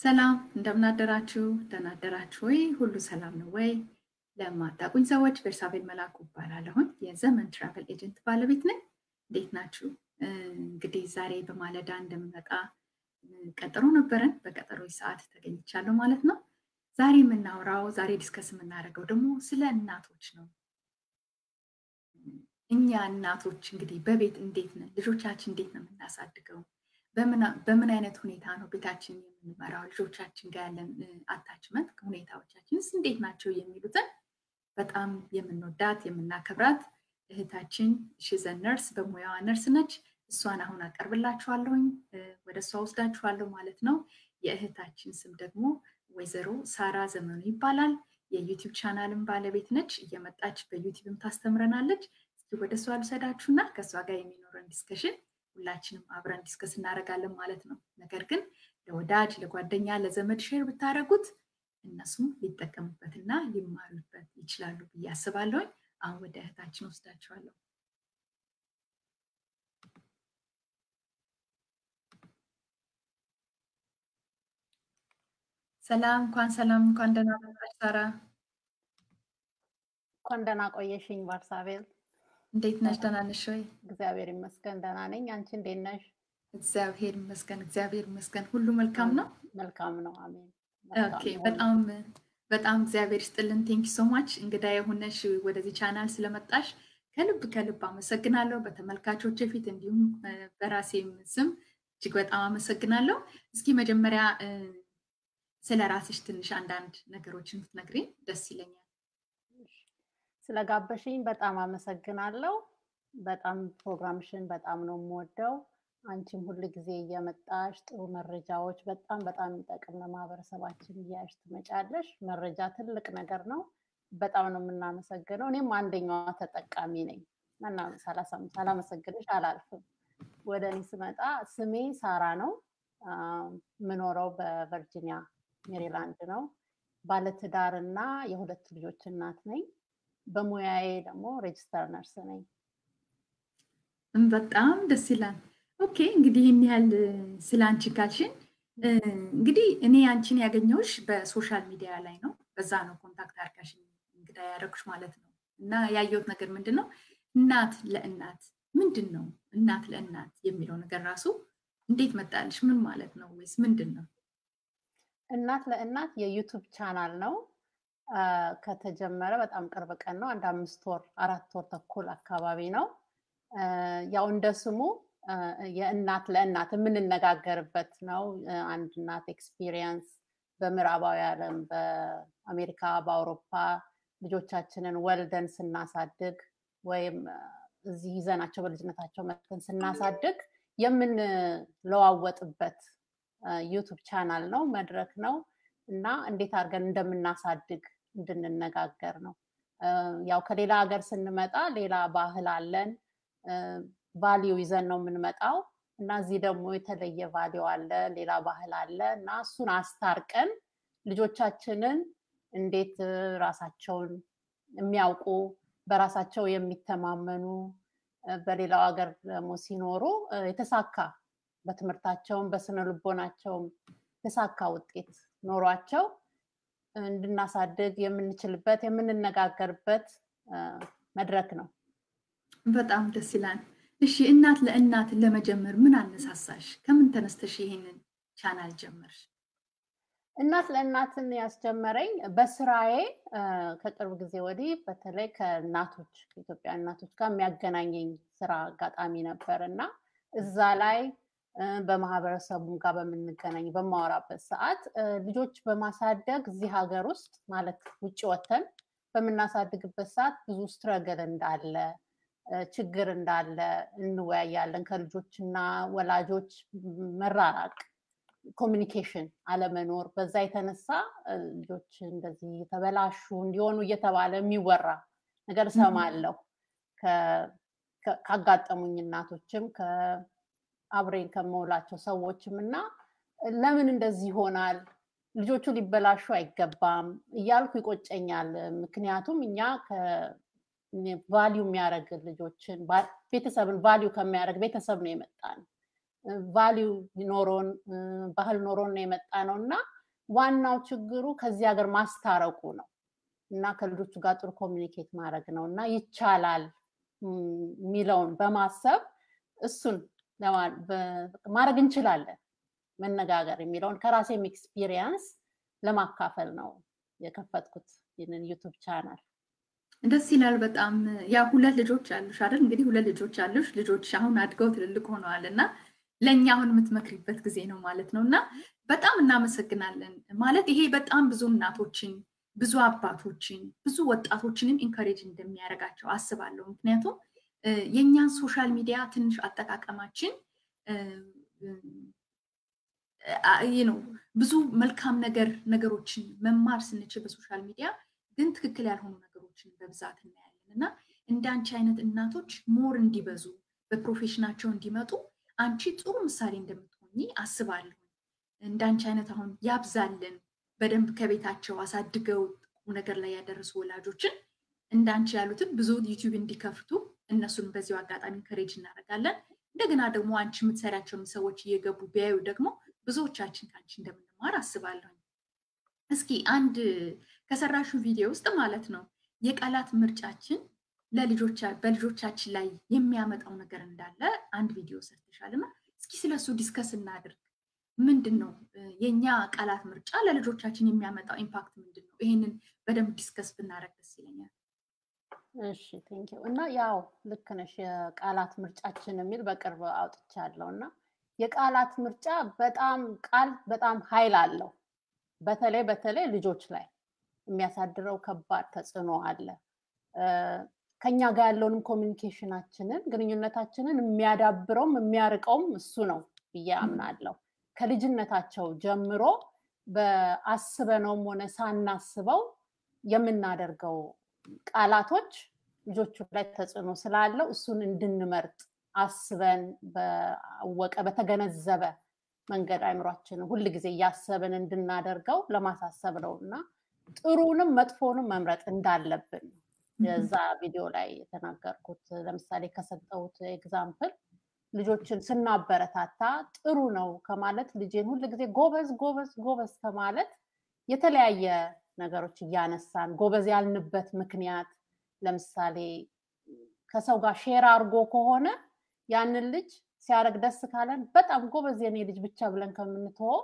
ሰላም እንደምናደራችሁ ደህና አደራችሁ ወይ? ሁሉ ሰላም ነው ወይ? ለማታውቁኝ ሰዎች ቤርሳቤል መላኩ እባላለሁኝ። የዘመን ትራቨል ኤጀንት ባለቤት ነኝ። እንዴት ናችሁ? እንግዲህ ዛሬ በማለዳ እንደምመጣ ቀጠሮ ነበረን። በቀጠሮ ሰዓት ተገኝቻለሁ ማለት ነው። ዛሬ የምናወራው ዛሬ ዲስከስ የምናደርገው ደግሞ ስለ እናቶች ነው። እኛ እናቶች እንግዲህ በቤት እንዴት ነን? ልጆቻችን እንዴት ነው የምናሳድገው? በምን አይነት ሁኔታ ነው ቤታችን የምንመራው? ልጆቻችን ጋር ያለን አታችመንት ሁኔታዎቻችንስ እንዴት ናቸው? የሚሉትን በጣም የምንወዳት የምናከብራት እህታችን ሽዘ ነርስ በሙያዋ ነርስ ነች። እሷን አሁን አቀርብላችኋለሁኝ፣ ወደ እሷ ወስዳችኋለሁ ማለት ነው። የእህታችን ስም ደግሞ ወይዘሮ ሳራ ዘመኑ ይባላል። የዩቲዩብ ቻናልን ባለቤት ነች። እየመጣች በዩቲዩብም ታስተምረናለች። እስኪ ወደ እሷ ልውሰዳችሁና ከእሷ ጋር የሚኖረን ዲስከሽን ሁላችንም አብረን ዲስከስ እናደርጋለን ማለት ነው። ነገር ግን ለወዳጅ ለጓደኛ፣ ለዘመድ ሼር ብታደርጉት እነሱም ሊጠቀሙበትና ሊማሩበት ይችላሉ ብዬ አስባለሁኝ። አሁን ወደ እህታችን ወስዳችኋለሁ። ሰላም፣ እንኳን ሰላም፣ እንኳን ደህና መጣሽ ሳራ። እንኳን ደህና ቆየሽኝ ባርሳቤል። እንዴት ነሽ? ደህና ነሽ ወይ? እግዚአብሔር ይመስገን ደህና ነኝ። አንቺ እንዴት ነሽ? እግዚአብሔር ይመስገን፣ እግዚአብሔር ይመስገን። ሁሉ መልካም ነው። መልካም ነው። አሜን። ኦኬ፣ በጣም በጣም እግዚአብሔር ይስጥልን። ቴንኪ ሶ ማች እንግዳ የሆነሽ ወደዚህ ቻናል ስለመጣሽ ከልብ ከልብ አመሰግናለሁ። በተመልካቾች ፊት እንዲሁም በራሴም ስም እጅግ በጣም አመሰግናለሁ። እስኪ መጀመሪያ ስለ ራስሽ ትንሽ አንዳንድ ነገሮችን ብትነግሪኝ ደስ ይለኛል። ስለጋበሽኝ በጣም አመሰግናለሁ። በጣም ፕሮግራምሽን በጣም ነው የምወደው። አንቺም ሁል ጊዜ እየመጣሽ ጥሩ መረጃዎች በጣም በጣም የሚጠቅም ለማህበረሰባችን እያያሽ ትመጫለሽ። መረጃ ትልቅ ነገር ነው። በጣም ነው የምናመሰግነው። እኔም አንደኛዋ ተጠቃሚ ነኝ እና ሳላመሰግንሽ አላልፍም። ወደ እኔ ስመጣ ስሜ ሳራ ነው። የምኖረው በቨርጂኒያ ሜሪላንድ ነው። ባለትዳር እና የሁለት ልጆች እናት ነኝ። በሙያዬ ደግሞ ሬጅስተር ነርስ ነኝ። በጣም ደስ ይላል። ኦኬ እንግዲህ ይህን ያህል ስለ አንቺ ካልሽን እንግዲህ እኔ አንቺን ያገኘሁሽ በሶሻል ሚዲያ ላይ ነው። በዛ ነው ኮንታክት አድርጋሽ እንግዳ ያደረጉሽ ማለት ነው። እና ያየሁት ነገር ምንድን ነው እናት ለእናት ምንድን ነው እናት ለእናት የሚለው ነገር ራሱ እንዴት መጣልሽ? ምን ማለት ነው? ወይስ ምንድን ነው? እናት ለእናት የዩቱብ ቻናል ነው። ከተጀመረ በጣም ቅርብ ቀን ነው። አንድ አምስት ወር አራት ወር ተኩል አካባቢ ነው። ያው እንደ ስሙ የእናት ለእናት የምንነጋገርበት ነው። አንድ እናት ኤክስፒሪየንስ በምዕራባዊ ዓለም በአሜሪካ፣ በአውሮፓ ልጆቻችንን ወልደን ስናሳድግ ወይም እዚህ ይዘናቸው በልጅነታቸው መጥተን ስናሳድግ የምንለዋወጥበት ዩቱብ ቻናል ነው፣ መድረክ ነው እና እንዴት አድርገን እንደምናሳድግ እንድንነጋገር ነው። ያው ከሌላ ሀገር ስንመጣ ሌላ ባህል አለን፣ ቫሊዩ ይዘን ነው የምንመጣው እና እዚህ ደግሞ የተለየ ቫሊዩ አለ፣ ሌላ ባህል አለ እና እሱን አስታርቀን ልጆቻችንን እንዴት ራሳቸውን የሚያውቁ በራሳቸው የሚተማመኑ በሌላው ሀገር ደግሞ ሲኖሩ የተሳካ በትምህርታቸውም በስነ ልቦናቸውም የተሳካ ውጤት ኖሯቸው እንድናሳድግ የምንችልበት የምንነጋገርበት መድረክ ነው። በጣም ደስ ይላል። እሺ እናት ለእናት ለመጀመር ምን አነሳሳሽ? ከምን ተነስተሽ ይሄንን ቻናል ጀመርሽ? እናት ለእናትን ያስጀመረኝ በስራዬ ከቅርብ ጊዜ ወዲህ በተለይ ከእናቶች ከኢትዮጵያ እናቶች ጋር የሚያገናኘኝ ስራ አጋጣሚ ነበር እና እዛ ላይ በማህበረሰቡ ጋር በምንገናኝ በማወራበት ሰዓት ልጆች በማሳደግ እዚህ ሀገር ውስጥ ማለት ውጭ ወተን በምናሳድግበት ሰዓት ብዙ ስትረገል እንዳለ ችግር እንዳለ እንወያያለን። ከልጆችና ወላጆች መራራቅ ኮሚኒኬሽን አለመኖር፣ በዛ የተነሳ ልጆች እንደዚህ የተበላሹ እንዲሆኑ እየተባለ የሚወራ ነገር እሰማለሁ ካጋጠሙኝ እናቶችም አብሬን ከመውላቸው ሰዎችም እና ለምን እንደዚህ ይሆናል? ልጆቹ ሊበላሹ አይገባም እያልኩ ይቆጨኛል። ምክንያቱም እኛ ቫሊዩ የሚያደርግ ልጆችን ቤተሰብን ቫሊዩ ከሚያደርግ ቤተሰብ ነው የመጣ ነው። ቫሊዩ ኖሮን ባህል ኖሮን ነው የመጣ ነው እና ዋናው ችግሩ ከዚህ ሀገር ማስታረቁ ነው እና ከልጆቹ ጋር ጥሩ ኮሚኒኬት ማድረግ ነው እና ይቻላል የሚለውን በማሰብ እሱን ማድረግ እንችላለን መነጋገር የሚለውን ከራሴም ኤክስፒሪየንስ ለማካፈል ነው የከፈትኩት ይህንን ዩቱብ ቻናል። ደስ ይላል በጣም ያ ሁለት ልጆች አሉሽ አይደል? እንግዲህ ሁለት ልጆች አሉሽ። ልጆች አሁን አድገው ትልልቅ ሆነዋል እና ለእኛ አሁን የምትመክሪበት ጊዜ ነው ማለት ነው እና በጣም እናመሰግናለን። ማለት ይሄ በጣም ብዙ እናቶችን፣ ብዙ አባቶችን፣ ብዙ ወጣቶችንም ኢንካሬጅ እንደሚያደርጋቸው አስባለሁ። ምክንያቱም የእኛን ሶሻል ሚዲያ ትንሽ አጠቃቀማችን ነው ብዙ መልካም ነገር ነገሮችን መማር ስንችል በሶሻል ሚዲያ ግን ትክክል ያልሆኑ ነገሮችን በብዛት እናያለን እና እንደ አንቺ አይነት እናቶች ሞር እንዲበዙ በፕሮፌሽናቸው እንዲመጡ አንቺ ጥሩ ምሳሌ እንደምትሆኚ አስባለሁ። እንደ አንቺ አይነት አሁን ያብዛልን በደንብ ከቤታቸው አሳድገው ቁም ነገር ላይ ያደረሱ ወላጆችን እንደ አንቺ ያሉትን ብዙ ዩቲዩብ እንዲከፍቱ እነሱን በዚሁ አጋጣሚ ከሬጅ እናደርጋለን። እንደገና ደግሞ አንቺ የምትሰሪያቸውን ሰዎች እየገቡ ቢያዩ ደግሞ ብዙዎቻችን ከአንቺ እንደምንማር አስባለሁ። እስኪ አንድ ከሰራሹ ቪዲዮ ውስጥ ማለት ነው የቃላት ምርጫችን በልጆቻችን ላይ የሚያመጣው ነገር እንዳለ አንድ ቪዲዮ ሰርተሻል እና እስኪ ስለሱ ዲስከስ እናድርግ። ምንድን ነው የእኛ ቃላት ምርጫ ለልጆቻችን የሚያመጣው ኢምፓክት ምንድን ነው? ይሄንን በደንብ ዲስከስ ብናደርግ ደስ ይለኛል። እሺ ቴንኪው። እና ያው ልክ ነሽ። የቃላት ምርጫችን የሚል በቅርብ አውጥቻለሁ እና የቃላት ምርጫ በጣም ቃል በጣም ኃይል አለው። በተለይ በተለይ ልጆች ላይ የሚያሳድረው ከባድ ተጽዕኖ አለ። ከኛ ጋር ያለውንም ኮሚኒኬሽናችንን ግንኙነታችንን የሚያዳብረውም የሚያርቀውም እሱ ነው ብዬ አምናለሁ። ከልጅነታቸው ጀምሮ በአስበነውም ሆነ ሳናስበው የምናደርገው ቃላቶች ልጆቹ ላይ ተጽዕኖ ስላለው እሱን እንድንመርጥ አስበን በወቀ በተገነዘበ መንገድ አይምሯችንን ሁል ጊዜ እያሰብን እንድናደርገው ለማሳሰብ ነው እና ጥሩንም መጥፎንም መምረጥ እንዳለብን የዛ ቪዲዮ ላይ የተናገርኩት ለምሳሌ ከሰጠሁት ኤግዛምፕል ልጆችን ስናበረታታ ጥሩ ነው ከማለት ልጄን ሁል ጊዜ ጎበዝ ጎበዝ ጎበዝ ከማለት የተለያየ ነገሮች እያነሳን ጎበዝ ያልንበት ምክንያት ለምሳሌ ከሰው ጋር ሼር አድርጎ ከሆነ ያንን ልጅ ሲያደርግ ደስ ካለን በጣም ጎበዝ የኔ ልጅ ብቻ ብለን ከምንትወው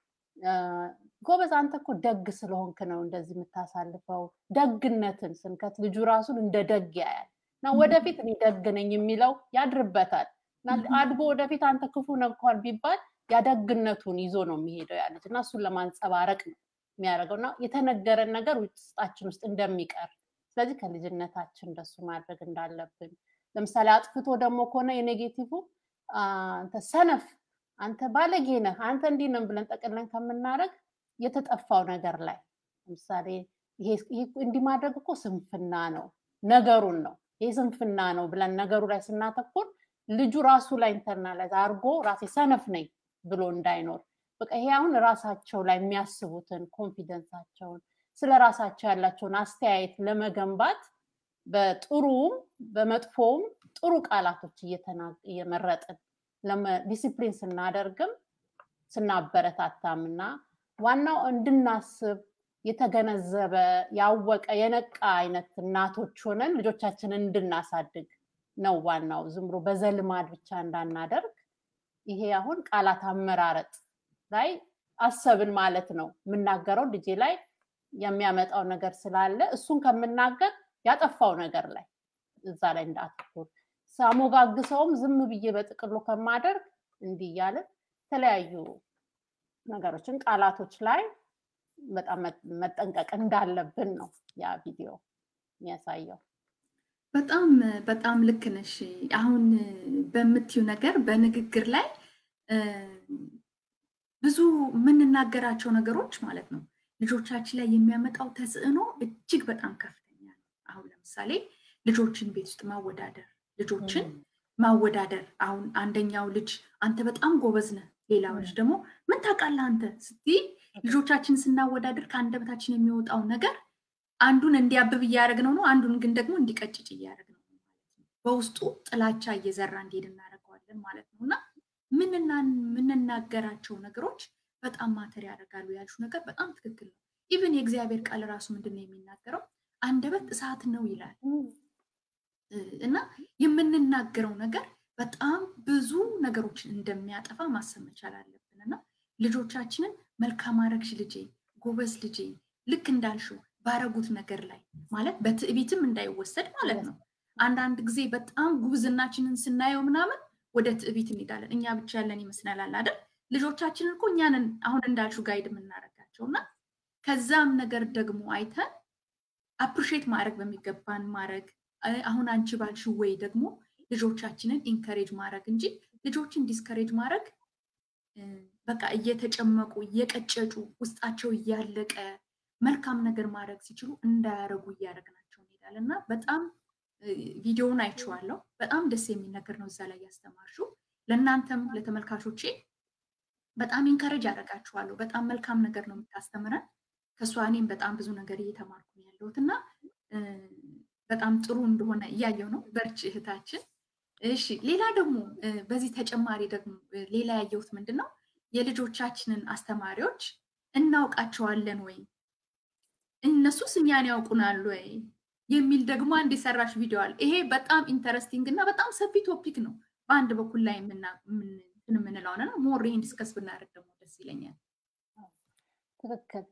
ጎበዝ አንተ እኮ ደግ ስለሆንክ ነው እንደዚህ የምታሳልፈው ደግነትን ስንከት ልጁ ራሱን እንደ ደግ ያያል እና ወደፊት እኔ ደግ ነኝ የሚለው ያድርበታል አድጎ ወደፊት አንተ ክፉ ነው እንኳን ቢባል ያደግነቱን ይዞ ነው የሚሄደው ያ ልጅ እና እሱን ለማንጸባረቅ ነው የሚያደርገው እና የተነገረን ነገር ውስጣችን ውስጥ እንደሚቀር ስለዚህ ከልጅነታችን እንደሱ ማድረግ እንዳለብን ለምሳሌ አጥፍቶ ደግሞ ከሆነ የኔጌቲቭ አንተ ሰነፍ አንተ ባለጌ ነህ አንተ እንዲህ ነን ብለን ጠቅለን ከምናደረግ የተጠፋው ነገር ላይ ለምሳሌ እንዲህ ማድረግ እኮ ስንፍና ነው ነገሩን ነው ይህ ስንፍና ነው ብለን ነገሩ ላይ ስናተኩር ልጁ ራሱ ላይ ኢንተርናላይዝ አድርጎ ራሴ ሰነፍ ነኝ ብሎ እንዳይኖር በቃ ይሄ አሁን ራሳቸው ላይ የሚያስቡትን ኮንፊደንሳቸውን ስለ ራሳቸው ያላቸውን አስተያየት ለመገንባት በጥሩም በመጥፎውም ጥሩ ቃላቶች እየመረጥን ዲሲፕሊን ስናደርግም ስናበረታታም እና ዋናው እንድናስብ የተገነዘበ ያወቀ የነቃ አይነት እናቶች ሆነን ልጆቻችንን እንድናሳድግ ነው ዋናው። ዝም ብሎ በዘልማድ ብቻ እንዳናደርግ። ይሄ አሁን ቃላት አመራረጥ ላይ አሰብን ማለት ነው። የምናገረው ልጄ ላይ የሚያመጣው ነገር ስላለ እሱን ከምናገር ያጠፋው ነገር ላይ እዛ ላይ እንዳትኩር ሳሞጋግሰውም ዝም ብዬ በጥቅሉ ከማደርግ እንዲህ እያለን የተለያዩ ነገሮችን ቃላቶች ላይ በጣም መጠንቀቅ እንዳለብን ነው ያ ቪዲዮ የሚያሳየው። በጣም በጣም ልክ ነሽ። አሁን በምትዩ ነገር በንግግር ላይ ብዙ የምንናገራቸው ነገሮች ማለት ነው ልጆቻችን ላይ የሚያመጣው ተጽዕኖ እጅግ በጣም ከፍተኛ ነው። አሁን ለምሳሌ ልጆችን ቤት ውስጥ ማወዳደር ልጆችን ማወዳደር አሁን አንደኛው ልጅ አንተ በጣም ጎበዝ ነህ፣ ሌላው ልጅ ደግሞ ምን ታውቃለህ አንተ ስትይ ልጆቻችን ስናወዳደር ከአንደበታችን የሚወጣው ነገር አንዱን እንዲያብብ እያደረግነው ነው፣ አንዱን ግን ደግሞ እንዲቀጭጭ እያደረግነው ነው ማለት ነው። በውስጡ ጥላቻ እየዘራ እንዲሄድ እናደርገዋለን ማለት ነው እና ምንናገራቸው ነገሮች በጣም ማተር ያደርጋሉ ያልሹ ነገር በጣም ትክክል ነው። ኢቭን የእግዚአብሔር ቃል ራሱ ምንድን ነው የሚናገረው? አንደበት እሳት ነው ይላል እና የምንናገረው ነገር በጣም ብዙ ነገሮችን እንደሚያጠፋ ማሰብ መቻል አለብን እና ልጆቻችንን መልካም አረግሽ ልጄ፣ ጎበዝ ልጄ፣ ልክ እንዳልሽው ባረጉት ነገር ላይ ማለት በትዕቢትም እንዳይወሰድ ማለት ነው። አንዳንድ ጊዜ በጣም ጉብዝናችንን ስናየው ምናምን ወደ ትዕቢት እንሄዳለን። እኛ ብቻ ያለን ይመስለናል አይደል? ልጆቻችንን እኮ እኛንን አሁን እንዳልሽው ጋይድ የምናደርጋቸው እና ከዛም ነገር ደግሞ አይተን አፕሪሼት ማድረግ በሚገባን ማድረግ አሁን አንቺ ባልሽው ወይ ደግሞ ልጆቻችንን ኢንከሬጅ ማድረግ እንጂ ልጆችን ዲስከሬጅ ማድረግ በቃ እየተጨመቁ እየቀጨጩ ውስጣቸው እያለቀ መልካም ነገር ማድረግ ሲችሉ እንዳያረጉ እያደረግናቸው እንሄዳለን እና በጣም ቪዲዮውን አይቼዋለሁ። በጣም ደስ የሚል ነገር ነው እዛ ላይ ያስተማርሽው። ለእናንተም ለተመልካቾቼ በጣም ኢንከሬጅ ያደርጋችኋለሁ። በጣም መልካም ነገር ነው የምታስተምረን። ከእሷ እኔም በጣም ብዙ ነገር እየተማርኩ ነው ያለሁት እና በጣም ጥሩ እንደሆነ እያየው ነው። በርቺ እህታችን። እሺ፣ ሌላ ደግሞ በዚህ ተጨማሪ ደግሞ ሌላ ያየሁት ምንድን ነው የልጆቻችንን አስተማሪዎች እናውቃቸዋለን ወይ እነሱስ እኛን ያውቁናል ወይ የሚል ደግሞ አንድ የሰራሽ ቪዲዮ አለ። ይሄ በጣም ኢንተረስቲንግ እና በጣም ሰፊ ቶፒክ ነው። በአንድ በኩል ላይ የምንለው ነው። ሞር ይህን ዲስከስ ብናደርግ ደግሞ ደስ ይለኛል። ትክክል።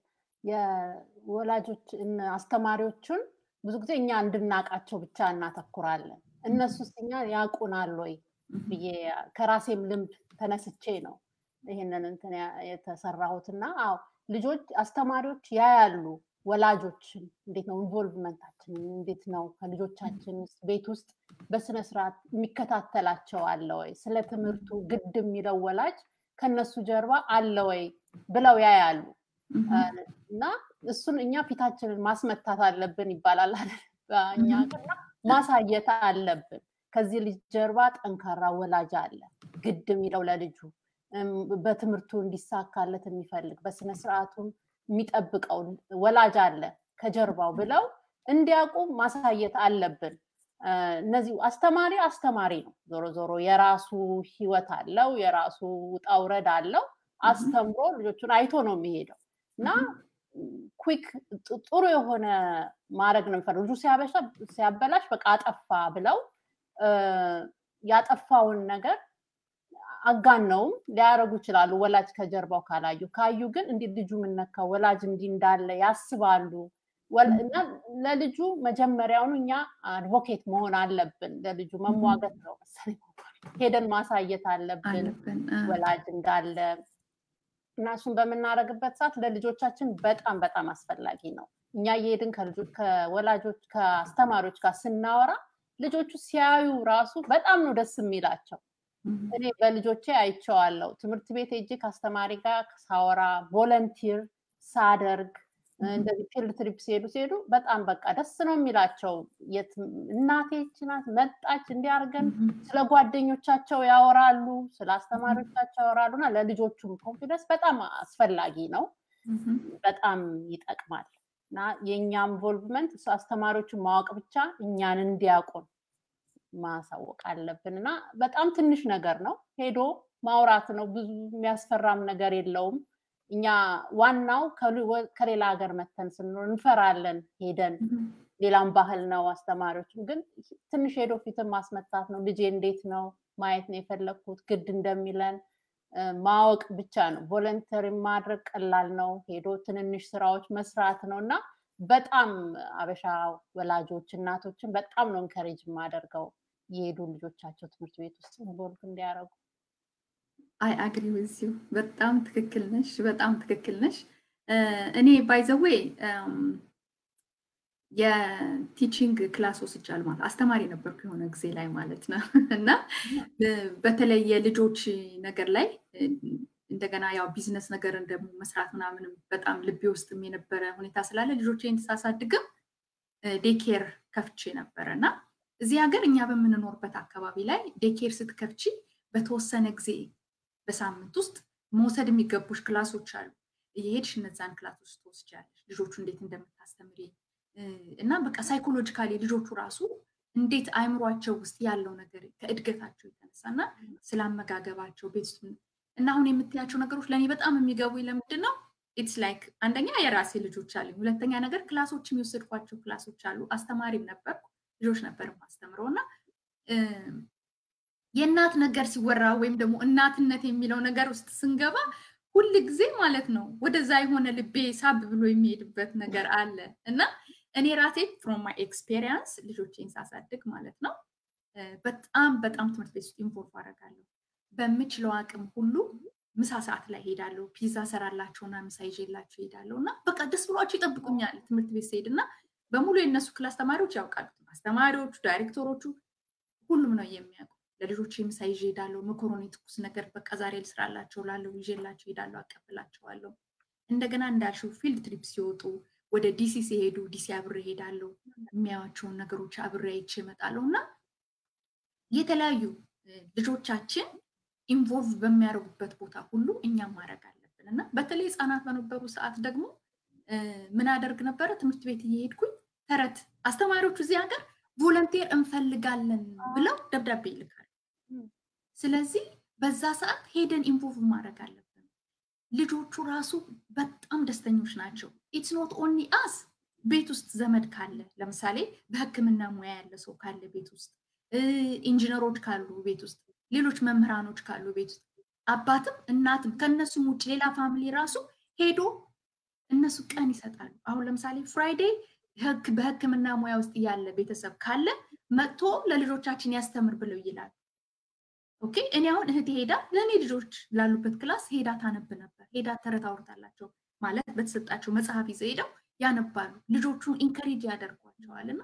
የወላጆች አስተማሪዎቹን ብዙ ጊዜ እኛ እንድናቃቸው ብቻ እናተኩራለን። እነሱስ እኛ ያውቁናል ወይ ብዬ ከራሴም ልምድ ተነስቼ ነው ይህንን እንትን የተሰራሁት እና አዎ ልጆች አስተማሪዎች ያያሉ ወላጆችን እንዴት ነው ኢንቮልቭመንታችን እንዴት ነው ከልጆቻችን ቤት ውስጥ በስነ ስርዓት የሚከታተላቸው አለ ወይ ስለ ትምህርቱ ግድ የሚለው ወላጅ ከነሱ ጀርባ አለ ወይ ብለው ያያሉ እና እሱን እኛ ፊታችንን ማስመታት አለብን ይባላል እኛ ማሳየት አለብን ከዚህ ልጅ ጀርባ ጠንካራ ወላጅ አለ ግድ የሚለው ለልጁ በትምህርቱ እንዲሳካለት የሚፈልግ በስነስርዓቱም የሚጠብቀው ወላጅ አለ ከጀርባው ብለው እንዲያውቁ ማሳየት አለብን። እነዚህ አስተማሪ አስተማሪ ነው። ዞሮ ዞሮ የራሱ ህይወት አለው፣ የራሱ ውጣ ውረድ አለው። አስተምሮ ልጆቹን አይቶ ነው የሚሄደው እና ኩክ ጥሩ የሆነ ማድረግ ነው የሚፈልግ ልጁ ሲያበላሽ በቃ አጠፋ ብለው ያጠፋውን ነገር አጋነውም ሊያደርጉ ይችላሉ። ወላጅ ከጀርባው ካላዩ ካዩ ግን እንዲህ ልጁ ምነካ ወላጅ እንዲህ እንዳለ ያስባሉ። እና ለልጁ መጀመሪያውኑ እኛ አድቮኬት መሆን አለብን። ለልጁ መሟገት ነው መሰለኝ ሄደን ማሳየት አለብን ወላጅ እንዳለ እና እሱን በምናደርግበት ሰዓት ለልጆቻችን በጣም በጣም አስፈላጊ ነው። እኛ እየሄድን ከወላጆች ከአስተማሪዎች ጋር ስናወራ ልጆቹ ሲያዩ ራሱ በጣም ነው ደስ የሚላቸው። እኔ በልጆቼ አይቼዋለሁ። ትምህርት ቤት ሄጄ ከአስተማሪ ጋር ሳወራ ቮለንቲር ሳደርግ እንደዚህ ፊልድ ትሪፕ ሲሄዱ ሲሄዱ በጣም በቃ ደስ ነው የሚላቸው። እናቴ ናት መጣች እንዲያርገን ስለ ጓደኞቻቸው ያወራሉ፣ ስለ አስተማሪዎቻቸው ያወራሉ እና ለልጆቹም ኮንፊደንስ በጣም አስፈላጊ ነው። በጣም ይጠቅማል እና የእኛ ኢንቮልቭመንት አስተማሪዎችን ማወቅ ብቻ እኛን እንዲያውቁን ማሳወቅ አለብን እና በጣም ትንሽ ነገር ነው። ሄዶ ማውራት ነው። ብዙ የሚያስፈራም ነገር የለውም። እኛ ዋናው ከሌላ ሀገር መተን ስንኖር እንፈራለን። ሄደን ሌላም ባህል ነው። አስተማሪዎችም ግን ትንሽ ሄዶ ፊትን ማስመታት ነው። ልጄ እንዴት ነው ማየት ነው የፈለግኩት ግድ እንደሚለን ማወቅ ብቻ ነው። ቮለንተሪ ማድረግ ቀላል ነው። ሄዶ ትንንሽ ስራዎች መስራት ነው እና በጣም አበሻ ወላጆች እናቶችን በጣም ነው እንከሬጅ የማደርገው የሄዱ ልጆቻቸው ትምህርት ቤት ውስጥ ኢንቮልቭ እንዲያደርጉ። አይ አግሪ ዊዝ ዩ በጣም ትክክል ነሽ፣ በጣም ትክክል ነሽ። እኔ ባይዘዌ የቲቺንግ ክላስ ወስጃለሁ ማለት አስተማሪ ነበርኩ የሆነ ጊዜ ላይ ማለት ነው እና በተለይ የልጆች ነገር ላይ እንደገና ያው ቢዝነስ ነገርን ደግሞ መስራት ምናምንም በጣም ልቤ ውስጥም የነበረ ሁኔታ ስላለ ልጆቼን ሳሳድግም ዴኬር ከፍቼ ነበረ እና እዚህ ሀገር እኛ በምንኖርበት አካባቢ ላይ ዴኬር ስትከፍቺ በተወሰነ ጊዜ በሳምንት ውስጥ መውሰድ የሚገቡሽ ክላሶች አሉ። እየሄድሽ እነዛን ክላሶች ትወስጃለሽ። ልጆቹ እንዴት እንደምታስተምሪ እና በቃ ሳይኮሎጂካሊ ልጆቹ ራሱ እንዴት አይምሯቸው ውስጥ ያለው ነገር ከእድገታቸው የተነሳ እና ስለ አመጋገባቸው ቤት ውስጥ እና አሁን የምትያቸው ነገሮች ለእኔ በጣም የሚገቡኝ ለምንድን ነው? ኢትስ ላይክ አንደኛ የራሴ ልጆች አሉኝ። ሁለተኛ ነገር ክላሶችም የወሰድኳቸው ክላሶች አሉ። አስተማሪም ነበርኩ፣ ልጆች ነበር ማስተምረው እና የእናት ነገር ሲወራ ወይም ደግሞ እናትነት የሚለው ነገር ውስጥ ስንገባ ሁል ጊዜ ማለት ነው ወደዛ የሆነ ልቤ ሳብ ብሎ የሚሄድበት ነገር አለ እና እኔ ራሴ ፍሮም ማይ ኤክስፔሪንስ ልጆቼን ሳሳድግ ማለት ነው በጣም በጣም ትምህርት ቤት ውስጥ ኢንቮልቭ አደርጋለሁ። በምችለው አቅም ሁሉ ምሳ ሰዓት ላይ ሄዳለሁ። ፒዛ ሰራላቸውና ምሳ ይዤላቸው ሄዳለሁ እና በቃ ደስ ብሏቸው ይጠብቁኛል ትምህርት ቤት ስሄድ እና በሙሉ የእነሱ ክላስ ተማሪዎች ያውቃሉ። አስተማሪዎቹ፣ ዳይሬክተሮቹ ሁሉም ነው የሚያውቁ። ለልጆች ምሳ ይዤ ሄዳለሁ። መኮሮኒ ትኩስ ነገር በቃ ዛሬ ልስራላቸው ላለው ይዤላቸው ሄዳለሁ፣ አቀብላቸዋለሁ። እንደገና እንዳልሽው ፊልድ ትሪፕ ሲወጡ ወደ ዲሲ ሲሄዱ ዲሲ አብሬ ሄዳለሁ። የሚያዩዋቸውን ነገሮች አብሬ አይቼ እመጣለሁ እና የተለያዩ ልጆቻችን ኢንቮልቭ በሚያደርጉበት ቦታ ሁሉ እኛም ማድረግ አለብን እና በተለይ ህፃናት በነበሩ ሰዓት ደግሞ ምን አደርግ ነበረ? ትምህርት ቤት እየሄድኩኝ ተረት አስተማሪዎቹ እዚህ ሀገር ቮለንቴር እንፈልጋለን ብለው ደብዳቤ ይልካሉ። ስለዚህ በዛ ሰዓት ሄደን ኢንቮልቭ ማድረግ አለብን። ልጆቹ ራሱ በጣም ደስተኞች ናቸው። ኢትስ ኖት ኦንሊ አስ ቤት ውስጥ ዘመድ ካለ ለምሳሌ በህክምና ሙያ ያለ ሰው ካለ ቤት ውስጥ ኢንጂነሮች ካሉ ቤት ውስጥ ሌሎች መምህራኖች ካሉ ቤት ውስጥ አባትም እናትም ከእነሱም ውጭ ሌላ ፋሚሊ ራሱ ሄዶ እነሱ ቀን ይሰጣሉ። አሁን ለምሳሌ ፍራይዴ በህክምና ሙያ ውስጥ ያለ ቤተሰብ ካለ መጥቶ ለልጆቻችን ያስተምር ብለው ይላሉ። ኦኬ እኔ አሁን እህቴ ሄዳ ለእኔ ልጆች ላሉበት ክላስ ሄዳ ታነብ ነበር። ሄዳ ተረት አውርታላቸው ማለት በተሰጣቸው መጽሐፍ ይዘው ሄደው ያነባሉ። ልጆቹን ኢንከሬጅ ያደርጓቸዋል እና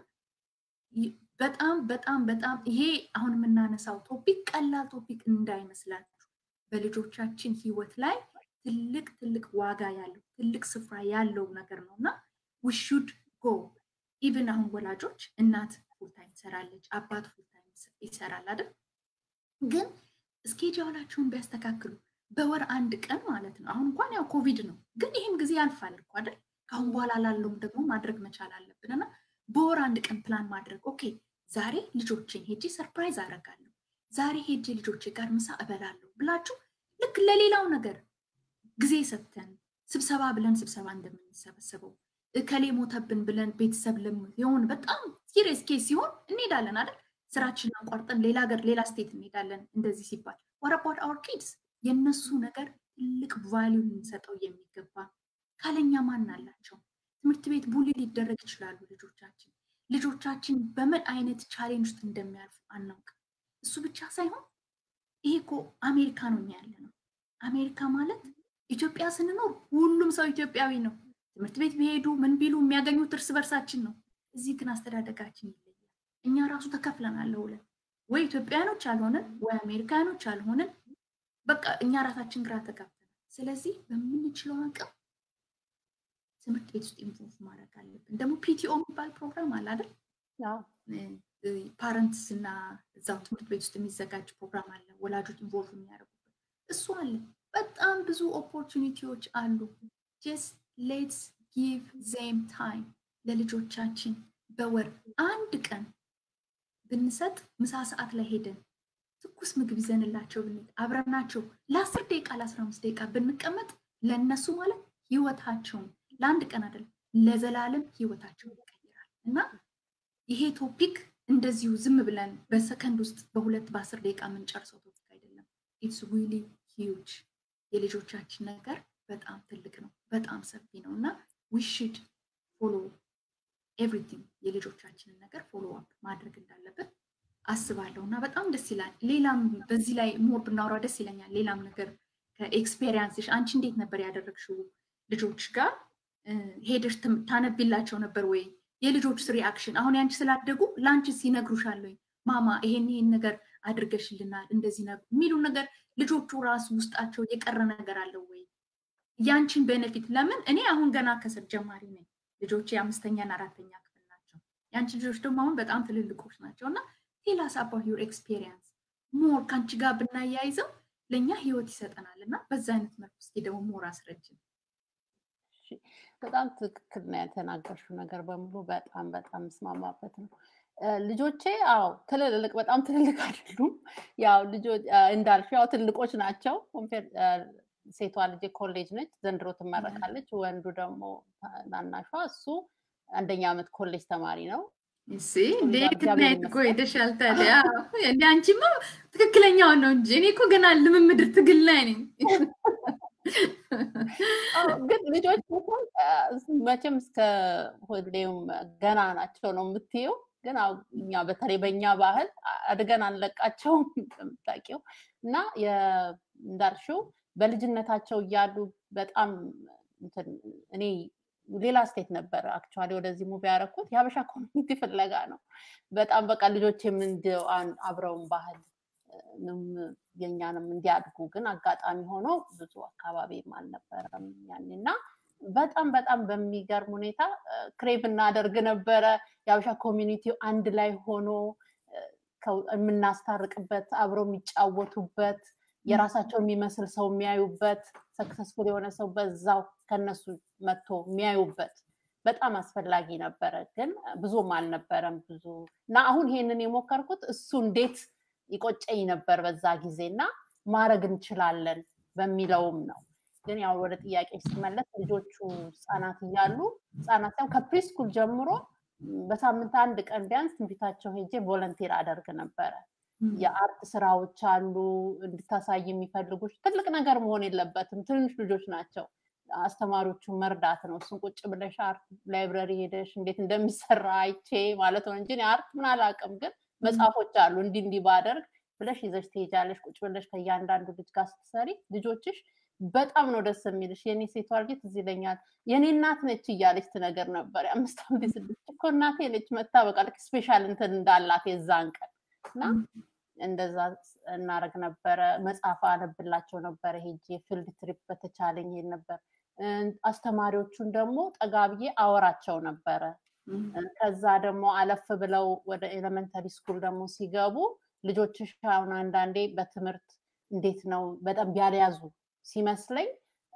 በጣም በጣም በጣም ይሄ አሁን የምናነሳው ቶፒክ ቀላል ቶፒክ እንዳይመስላችሁ በልጆቻችን ህይወት ላይ ትልቅ ትልቅ ዋጋ ያለው ትልቅ ስፍራ ያለው ነገር ነው እና ውሹድ ጎ ኢቭን አሁን ወላጆች እናት ፉልታይም ትሰራለች፣ አባት ፉልታይም ይሰራል አይደል? ግን እስኬጁላቸውን ቢያስተካክሉ በወር አንድ ቀን ማለት ነው። አሁን እንኳን ያው ኮቪድ ነው፣ ግን ይህም ጊዜ ያልፋል እኮ አይደል? ከአሁን በኋላ ላለውም ደግሞ ማድረግ መቻል አለብን እና በወር አንድ ቀን ፕላን ማድረግ ኦኬ፣ ዛሬ ልጆችን ሄጄ ሰርፕራይዝ አደርጋለሁ፣ ዛሬ ሄጄ ልጆቼ ጋር ምሳ እበላለሁ ብላችሁ ልክ ለሌላው ነገር ጊዜ ሰጥተን ስብሰባ ብለን ስብሰባ እንደምንሰበሰበው እከሌ ሞተብን ብለን ቤተሰብ የሆን በጣም ሲሪየስ ኬስ ሲሆን እንሄዳለን አይደል? ስራችንን አቋርጠን ሌላ ሀገር ሌላ ስቴት እንሄዳለን። እንደዚህ ሲባል ወረባት አወር ኪድስ የእነሱ ነገር ትልቅ ቫሊዩ ልንሰጠው የሚገባ ካለኛ ማን አላቸው? ትምህርት ቤት ቡሊ ሊደረግ ይችላሉ ልጆቻችን። ልጆቻችን በምን አይነት ቻሌንጅ ውስጥ እንደሚያልፉ አናውቅም። እሱ ብቻ ሳይሆን ይሄ እኮ አሜሪካ ነው ያለ ነው። አሜሪካ ማለት ኢትዮጵያ ስንኖር ሁሉም ሰው ኢትዮጵያዊ ነው። ትምህርት ቤት ቢሄዱ ምን ቢሉ የሚያገኙት እርስ በርሳችን ነው። እዚህ ግን አስተዳደጋችን ይለያል። እኛ ራሱ ተከፍለናል ለሁለት። ወይ ኢትዮጵያኖች አልሆንን ወይ አሜሪካኖች አልሆንን። በቃ እኛ ራሳችን ግራ ተጋብተናል። ስለዚህ በምንችለው አቅም ትምህርት ቤት ውስጥ ኢንቮልቭ ማድረግ አለብን። ደግሞ ፒቲኦ የሚባል ፕሮግራም አለ አይደል? ፓረንትስ እና እዛው ትምህርት ቤት ውስጥ የሚዘጋጅ ፕሮግራም አለ፣ ወላጆች ኢንቮልቭ የሚያደርጉበት እሱ አለ። በጣም ብዙ ኦፖርቹኒቲዎች አሉ። ጀስት ሌትስ ጊቭ ዜም ታይም ለልጆቻችን በወር አንድ ቀን ብንሰጥ ምሳ ሰዓት ላይ ሄደን ትኩስ ምግብ ይዘንላቸው ብንሄድ አብረናቸው ለአስር ደቂቃ ለአስራ አምስት ደቂቃ ብንቀመጥ ለእነሱ ማለት ህይወታቸውን ለአንድ ቀን አይደለም ለዘላለም ህይወታቸውን ይቀይራል እና ይሄ ቶፒክ እንደዚሁ ዝም ብለን በሰከንድ ውስጥ በሁለት በአስር ደቂቃ የምንጨርሰው ቶፒክ አይደለም። ኢትስ ዊሊ ሂውጅ የልጆቻችን ነገር በጣም ትልቅ ነው፣ በጣም ሰፊ ነው እና ዊሽድ ፎሎ ኤቭሪቲንግ የልጆቻችንን ነገር ፎሎ አፕ ማድረግ እንዳለብን አስባለሁ እና በጣም ደስ ይላል። ሌላም በዚህ ላይ ሞር ብናወራ ደስ ይለኛል። ሌላም ነገር ከኤክስፔሪንስሽ አንቺ እንዴት ነበር ያደረግሽው? ልጆች ጋር ሄደሽ ታነቢላቸው ነበር ወይ? የልጆች ሪአክሽን አሁን ያንቺ ስላደጉ ለአንቺ ሲነግሩሻል ወይ? ማማ ይሄን ይሄን ነገር አድርገሽልናል እንደዚህ የሚሉ ነገር ልጆቹ ራሱ ውስጣቸው የቀረ ነገር አለው ወይ? ያንቺን ቤኔፊት ለምን እኔ አሁን ገና ከስር ጀማሪ ነኝ። ልጆች የአምስተኛና አራተኛ ክፍል ናቸው። የአንቺ ልጆች ደግሞ አሁን በጣም ትልልቆች ናቸው እና ቴላስ አባውት ዩር ኤክስፔሪንስ ሞር ከአንቺ ጋር ብናያይዘው ለእኛ ህይወት ይሰጠናል እና በዛ አይነት መልኩ እስኪ ደግሞ ሞር አስረጅን። በጣም ትክክል ነው የተናገርሽው ነገር በሙሉ በጣም በጣም ምስማማበት ነው። ልጆቼ አዎ ትልልቅ በጣም ትልልቅ አይደሉም። ያው ልጆች እንዳልሽ ያው ትልቆች ናቸው። ሴቷ ልጄ ኮሌጅ ነች፣ ዘንድሮ ትመረቃለች። ወንዱ ደግሞ ታናሿ እሱ አንደኛ ዓመት ኮሌጅ ተማሪ ነው። እሺ እንዴት ናየት እኮ ሄደሻል ታዲያ። እንደ አንቺማ ትክክለኛውን ነው እንጂ እኔ እኮ ገና ልምምድ ትግል ላይ ነኝ። ግን ልጆች መቼም እስከ ሁሌም ገና ናቸው ነው የምትየው። ግን እኛ በተለይ በእኛ ባህል አድገን አንለቃቸውም እንደምታውቂው እና እንዳልሽው በልጅነታቸው እያሉ በጣም እኔ ሌላ ስቴት ነበር አክቹዋሊ ወደዚህ ሙቪ ያደረኩት የሀበሻ ኮሚኒቲ ፍለጋ ነው። በጣም በቃ ልጆች አብረውን ባህል የኛንም እንዲያድጉ ግን አጋጣሚ ሆኖ ብዙ አካባቢም አልነበረም ያን እና በጣም በጣም በሚገርም ሁኔታ ክሬቭ እናደርግ ነበረ። የሀበሻ ኮሚኒቲው አንድ ላይ ሆኖ የምናስታርቅበት አብረው የሚጫወቱበት የራሳቸው የሚመስል ሰው የሚያዩበት ሰክሰስፉል የሆነ ሰው በዛው ከነሱ መጥቶ የሚያዩበት በጣም አስፈላጊ ነበረ። ግን ብዙም አልነበረም ብዙ እና አሁን ይሄንን የሞከርኩት እሱ እንዴት ይቆጨኝ ነበር በዛ ጊዜ እና ማድረግ እንችላለን በሚለውም ነው። ግን ያው ወደ ጥያቄ ሲመለስ ልጆቹ ህፃናት እያሉ ህፃናት ያው ከፕሪስኩል ጀምሮ በሳምንት አንድ ቀን ቢያንስ ትንቢታቸው ሄጄ ቮለንቲር አደርግ ነበረ። የአርት ስራዎች አሉ እንድታሳይ የሚፈልጉ ትልቅ ነገር መሆን የለበትም። ትንሽ ልጆች ናቸው። አስተማሪዎቹን መርዳት ነው። እሱን ቁጭ ብለሽ አርት ላይብረሪ ሄደሽ እንዴት እንደሚሰራ አይቼ ማለት ነው እንጂ አርት ምን አላውቅም። ግን መጽሐፎች አሉ እንዲህ እንዲህ ባደርግ ብለሽ ይዘሽ ትሄጃለሽ። ቁጭ ብለሽ ከእያንዳንዱ ልጅ ጋር ስትሰሪ ልጆችሽ በጣም ነው ደስ የሚልሽ። የኔ ሴቷ ልጅ ትዝ ይለኛል የኔ እናት ነች እያለች ትነገር ነበር። የአምስት ዓመት ስድስት እኮ እናቴ ነች መታ በቃ ስፔሻል እንትን እንዳላት የዛን ቀን እና እንደዛ እናደርግ ነበረ። መጽሐፍ አነብላቸው ነበረ ሄጄ ፊልድ ትሪፕ በተቻለኝ ሄድ ነበር። አስተማሪዎቹን ደግሞ ጠጋ ብዬ አወራቸው ነበረ። ከዛ ደግሞ አለፍ ብለው ወደ ኤሌመንተሪ ስኩል ደግሞ ሲገቡ ልጆችሽ አሁን አንዳንዴ በትምህርት እንዴት ነው በጣም ቢያልያዙ ሲመስለኝ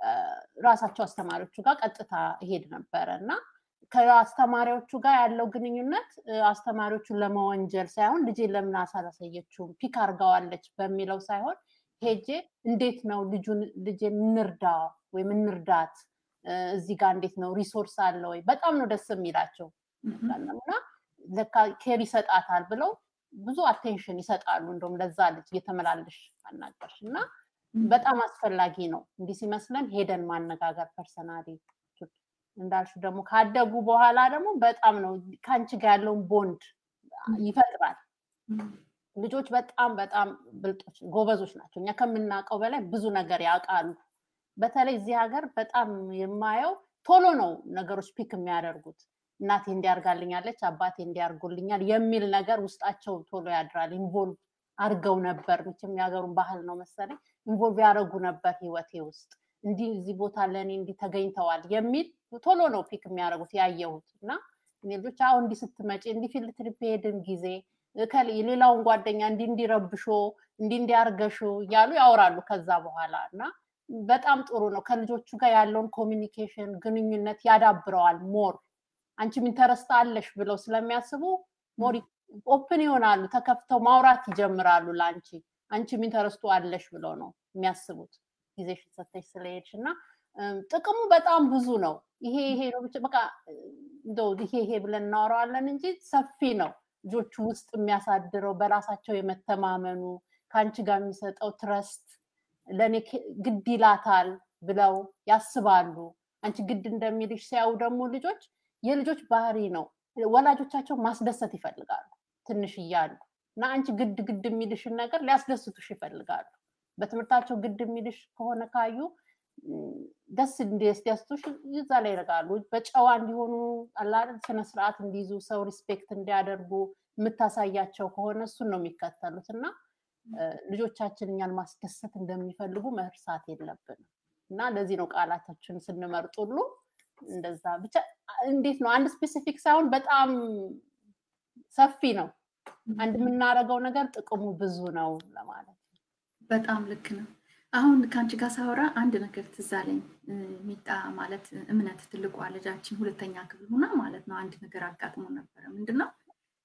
ራሳቸው አስተማሪዎቹ ጋር ቀጥታ እሄድ ነበረ እና ከአስተማሪዎቹ ጋር ያለው ግንኙነት አስተማሪዎቹን ለመወንጀል ሳይሆን ልጄ ለምን አሳላሳየችውም ፒክ አርጋዋለች በሚለው ሳይሆን ሄጄ እንዴት ነው ልጁን ልጄን እንርዳ ወይም እንርዳት እዚህ ጋር እንዴት ነው ሪሶርስ አለ ወይ በጣም ነው ደስ የሚላቸው እና ለካ ኬር ይሰጣታል ብለው ብዙ አቴንሽን ይሰጣሉ እንደውም ለዛ ልጅ እየተመላለሽ አናገርሽ እና በጣም አስፈላጊ ነው እንዲህ ሲመስለን ሄደን ማነጋገር ፐርሰናሊ እንዳልሹ ደግሞ ካደጉ በኋላ ደግሞ በጣም ነው ከአንቺ ጋር ያለውን ቦንድ ይፈጥራል ልጆች በጣም በጣም ብልጦች ጎበዞች ናቸው እኛ ከምናውቀው በላይ ብዙ ነገር ያውቃሉ በተለይ እዚህ ሀገር በጣም የማየው ቶሎ ነው ነገሮች ፒክ የሚያደርጉት እናቴ እንዲያርጋልኛለች አባቴ እንዲያርጉልኛል የሚል ነገር ውስጣቸው ቶሎ ያድራል ኢንቮልቭ አድርገው ነበር መቼም የሀገሩን ባህል ነው መሰለኝ ኢንቮልቭ ያደረጉ ነበር ህይወቴ ውስጥ እንዲህ እዚህ ቦታ ለእኔ እንዲህ ተገኝተዋል የሚል ቶሎ ነው ፒክ የሚያደርጉት ያየሁት እና እኔ ልጆች አሁን እንዲህ ስትመጪ እንዲህ ፊልድ ትሪፕ ሄድን ጊዜ የሌላውን ጓደኛ እንዲህ እንዲረብሾ እንዲህ እንዲያርገሹ እያሉ ያወራሉ ከዛ በኋላ እና በጣም ጥሩ ነው ከልጆቹ ጋር ያለውን ኮሚኒኬሽን ግንኙነት ያዳብረዋል ሞር አንቺም ኢንተረስት አለሽ ብለው ስለሚያስቡ ሞር ኦፕን ይሆናሉ ተከፍተው ማውራት ይጀምራሉ ለአንቺ አንቺም ኢንተረስቱ አለሽ ብለው ነው የሚያስቡት ጊዜሽን ሰተሽ ስለሄድሽ እና ጥቅሙ በጣም ብዙ ነው ይሄ ይሄ ነው ብቻ በቃ እንደው ይሄ ይሄ ብለን እናወራዋለን እንጂ ሰፊ ነው ልጆቹ ውስጥ የሚያሳድረው በራሳቸው የመተማመኑ ከአንቺ ጋር የሚሰጠው ትረስት ለእኔ ግድ ይላታል ብለው ያስባሉ አንቺ ግድ እንደሚልሽ ሲያዩ ደግሞ ልጆች የልጆች ባህሪ ነው ወላጆቻቸው ማስደሰት ይፈልጋሉ ትንሽ እያሉ እና አንቺ ግድ ግድ የሚልሽን ነገር ሊያስደስቱሽ ይፈልጋሉ በትምህርታቸው ግድ የሚልሽ ከሆነ ካዩ ደስ እንዲያስደስቱሽ ይዛ ላይ ይረጋሉ በጨዋ እንዲሆኑ አላል ስነስርዓት እንዲይዙ ሰው ሪስፔክት እንዲያደርጉ የምታሳያቸው ከሆነ እሱን ነው የሚከተሉት እና ልጆቻችን እኛን ማስደሰት እንደሚፈልጉ መርሳት የለብንም እና ለዚህ ነው ቃላታችን ስንመርጥ ሁሉ እንደዛ ብቻ እንዴት ነው አንድ ስፔሲፊክ ሳይሆን በጣም ሰፊ ነው አንድ የምናደርገው ነገር ጥቅሙ ብዙ ነው ለማለት በጣም ልክ ነው አሁን ከአንቺ ጋር ሳወራ አንድ ነገር ትዝ አለኝ ሚጣ ማለት እምነት ትልቋ ልጃችን ሁለተኛ ክፍል ሆና ማለት ነው አንድ ነገር አጋጥሞ ነበረ ምንድነው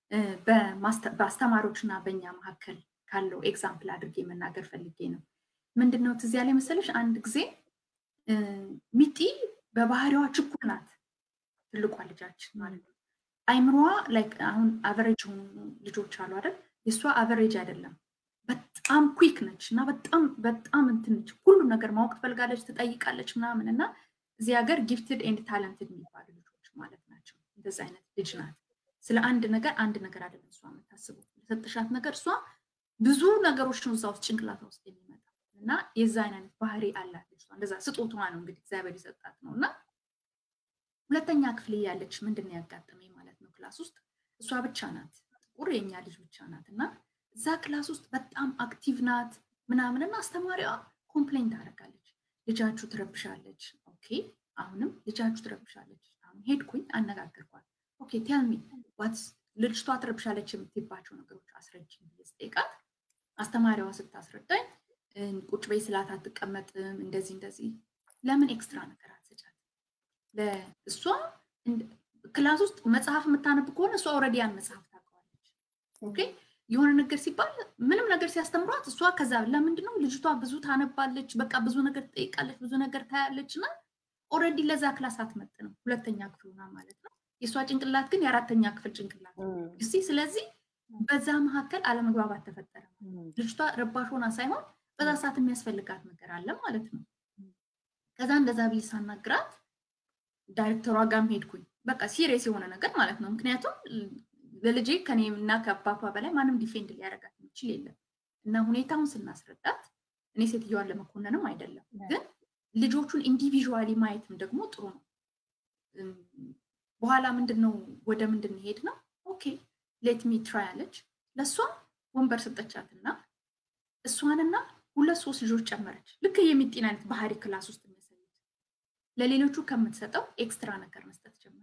በአስተማሪዎች እና በእኛ መካከል ካለው ኤግዛምፕል አድርጌ መናገር ፈልጌ ነው። ምንድን ነው ትዝ ያለኝ መሰለሽ አንድ ጊዜ ሚጢ በባህሪዋ ችኩል ናት፣ ትልቋ ልጃችን ማለት ነው። አይምሮዋ ላይክ አሁን አቨሬጅ የሆኑ ልጆች አሉ አይደል? የእሷ አቨሬጅ አይደለም። በጣም ኩክ ነች እና በጣም በጣም እንትን ነች። ሁሉም ነገር ማወቅ ትፈልጋለች፣ ትጠይቃለች ምናምን እና እዚህ ሀገር ጊፍትድ ኤንድ ታለንትድ የሚባሉ ልጆች ማለት ናቸው። እንደዚ አይነት ልጅ ናት። ስለ አንድ ነገር አንድ ነገር አይደለም እሷ የምታስበው ለሰጥሻት ነገር እሷ ብዙ ነገሮችን እዛ ውስጥ ጭንቅላቷ ውስጥ የሚመጣ እና የዛ አይነት ባህሪ አላት ልጅቷ። እንደዛ ስጦታዋ ነው እንግዲህ እግዚአብሔር የሰጣት ነው እና ሁለተኛ ክፍል ያለች ምንድን ነው ያጋጠመኝ ማለት ነው ክላስ ውስጥ እሷ ብቻ ናት ጥቁር የኛ ልጅ ብቻ ናት እና እዛ ክላስ ውስጥ በጣም አክቲቭ ናት ምናምንና አስተማሪዋ ኮምፕሌን ታደርጋለች ልጃችሁ ትረብሻለች ኦኬ አሁንም ልጃችሁ ትረብሻለች አሁን ሄድኩኝ አነጋገርኳት ኦኬ ቴልሚ ዋትስ ልጅቷ ትረብሻለች የምትባቸው ነገሮች አስረጅኝ ብዬ ስጠይቃት አስተማሪዋ ስታስረዳኝ ቁጭ በይ ስላት አትቀመጥም እንደዚህ እንደዚህ ለምን ኤክስትራ ነገር አትሰጫት እሷ ክላስ ውስጥ መጽሐፍ የምታነብ ከሆነ እሷ ኦልሬዲ ያን መጽሐፍ ታውቀዋለች ኦኬ የሆነ ነገር ሲባል ምንም ነገር ሲያስተምሯት እሷ ከዛ ለምንድነው ልጅቷ ብዙ ታነባለች በቃ ብዙ ነገር ትጠይቃለች ብዙ ነገር ታያለች እና ኦልሬዲ ለዛ ክላስ አትመጥንም ሁለተኛ ክፍሉና ማለት ነው የእሷ ጭንቅላት ግን የአራተኛ ክፍል ጭንቅላት እስቲ ስለዚህ በዛ መካከል አለመግባባት ተፈጠረ ልጅቷ ረባሽ ሆና ሳይሆን በዛ ሰዓት የሚያስፈልጋት ነገር አለ ማለት ነው ከዛ እንደዛ ብዬ ሳናግራት ዳይሬክተሯ ጋርም ሄድኩኝ በቃ ሲሪየስ የሆነ ነገር ማለት ነው ምክንያቱም ለልጄ ከኔ እና ከአባቷ በላይ ማንም ዲፌንድ ሊያደርጋት የሚችል የለም እና ሁኔታውን ስናስረዳት እኔ ሴትዮዋን ለመኮነንም አይደለም ግን ልጆቹን ኢንዲቪዥዋሊ ማየትም ደግሞ ጥሩ ነው በኋላ ምንድን ነው ወደ ምንድን ሄድ ነው ኦኬ ሌት ሚ ትራይ አለች ለእሷ ወንበር ሰጠቻትና እሷንና ሁለት ሶስት ልጆች ጨመረች ልክ የሚጤን አይነት ባህሪ ክላስ ውስጥ የሚያሳዩት ለሌሎቹ ከምትሰጠው ኤክስትራ ነገር መስጠት ጀመረች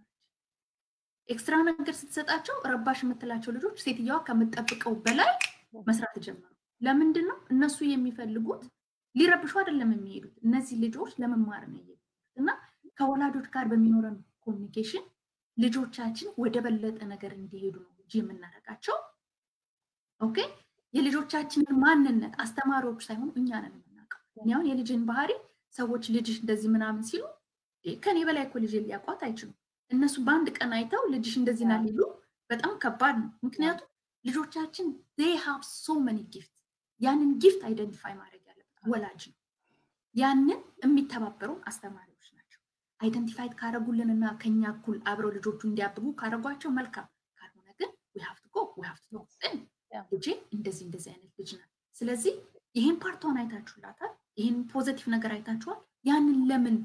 ኤክስትራ ነገር ስትሰጣቸው ረባሽ የምትላቸው ልጆች ሴትየዋ ከምጠብቀው በላይ መስራት ጀመሩ ለምንድን ነው እነሱ የሚፈልጉት ሊረብሹ አይደለም የሚሄዱት እነዚህ ልጆች ለመማር ነው የሚሄዱት እና ከወላጆች ጋር በሚኖረን ኮሚኒኬሽን ልጆቻችን ወደ በለጠ ነገር እንዲሄዱ ነው እንጂ የምናደርጋቸው ኦኬ የልጆቻችንን ማንነት አስተማሪዎች ሳይሆኑ እኛ ነን የምናውቀው እኔ አሁን የልጅን ባህሪ ሰዎች ልጅሽ እንደዚህ ምናምን ሲሉ ከኔ በላይ እኮ ልጅ ሊያውቋት አይችሉም እነሱ በአንድ ቀን አይተው ልጅሽ እንደዚህ ና ሊሉ በጣም ከባድ ነው ምክንያቱም ልጆቻችን ዜይ ሃቭ ሶ መኒ ጊፍት ያንን ጊፍት አይደንቲፋይ ማድረግ ያለበት ወላጅ ነው ያንን የሚተባበሩን አስተማሪዎች ናቸው አይደንቲፋይድ ካረጉልን እና ከኛ እኩል አብረው ልጆቹ እንዲያብቡ ካረጓቸው መልካም ካልሆነ ግን ሀፍት ጎ ሀፍት ልጄ እንደዚህ እንደዚህ አይነት ልጅ ናት ስለዚህ ይህን ፓርቷን አይታችሁላታል ይህን ፖዘቲቭ ነገር አይታችኋል ያንን ለምን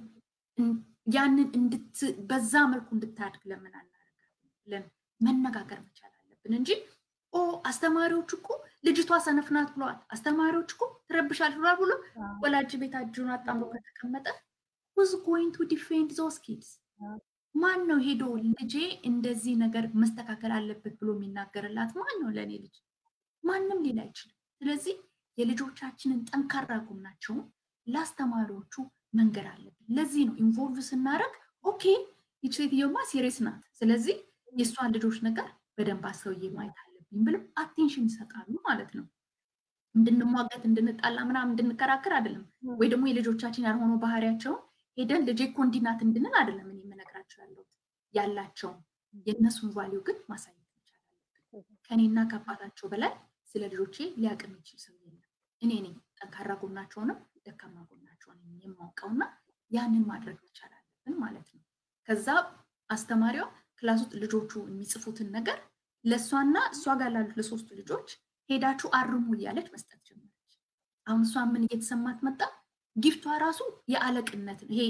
ያንን በዛ መልኩ እንድታድግ ለምን አናደርጋለን ብለን መነጋገር መቻል አለብን እንጂ ኦ አስተማሪዎች እኮ ልጅቷ ሰነፍ ናት ብለዋል አስተማሪዎች እኮ ትረብሻል ብሏል ብሎ ወላጅ ቤት እጁን አጣምሮ ከተቀመጠ ሁዝ ጎይንግ ቱ ዲፌንድ ዞስ ኪድስ ማን ነው ሄዶ ልጄ እንደዚህ ነገር መስተካከል አለበት ብሎ የሚናገርላት ማን ነው ለእኔ ልጅ ማንም ሊል አይችልም ስለዚህ የልጆቻችንን ጠንካራ ጎናቸውን ለአስተማሪዎቹ መንገድ አለብን ለዚህ ነው ኢንቮልቭ ስናደረግ ኦኬ ይች ሴትዮማ ሲሪየስ ናት ስለዚህ የእሷን ልጆች ነገር በደንብ አስተውዬ ማየት አለብኝ ብለው አቴንሽን ይሰጣሉ ማለት ነው እንድንሟገት እንድንጣላ ምናምን እንድንከራከር አይደለም ወይ ደግሞ የልጆቻችን ያልሆነው ባህሪያቸውን ሄደን ልጄ እኮ እንዲህ ናት እንድንል አይደለም እኔ የምነግራቸው ያለሁት ያላቸውን የእነሱን ቫሊዩ ግን ማሳየት መቻል አለብን ከኔና ከአባታቸው በላይ ስለ ልጆቼ ሊያውቅ የሚችል ሰው የለም እኔ ነኝ ጠንካራ ጎናቸውንም ደካማ ጎናቸውን የማውቀውና ያንን ማድረግ መቻል አለብን ማለት ነው ከዛ አስተማሪዋ ክላስ ውስጥ ልጆቹ የሚጽፉትን ነገር ለእሷና እሷ ጋር ላሉት ለሶስቱ ልጆች ሄዳችሁ አርሙ እያለች መስጠት ጀመረች አሁን እሷ ምን እየተሰማት መጣ ጊፍቷ ራሱ የአለቅነት ይሄ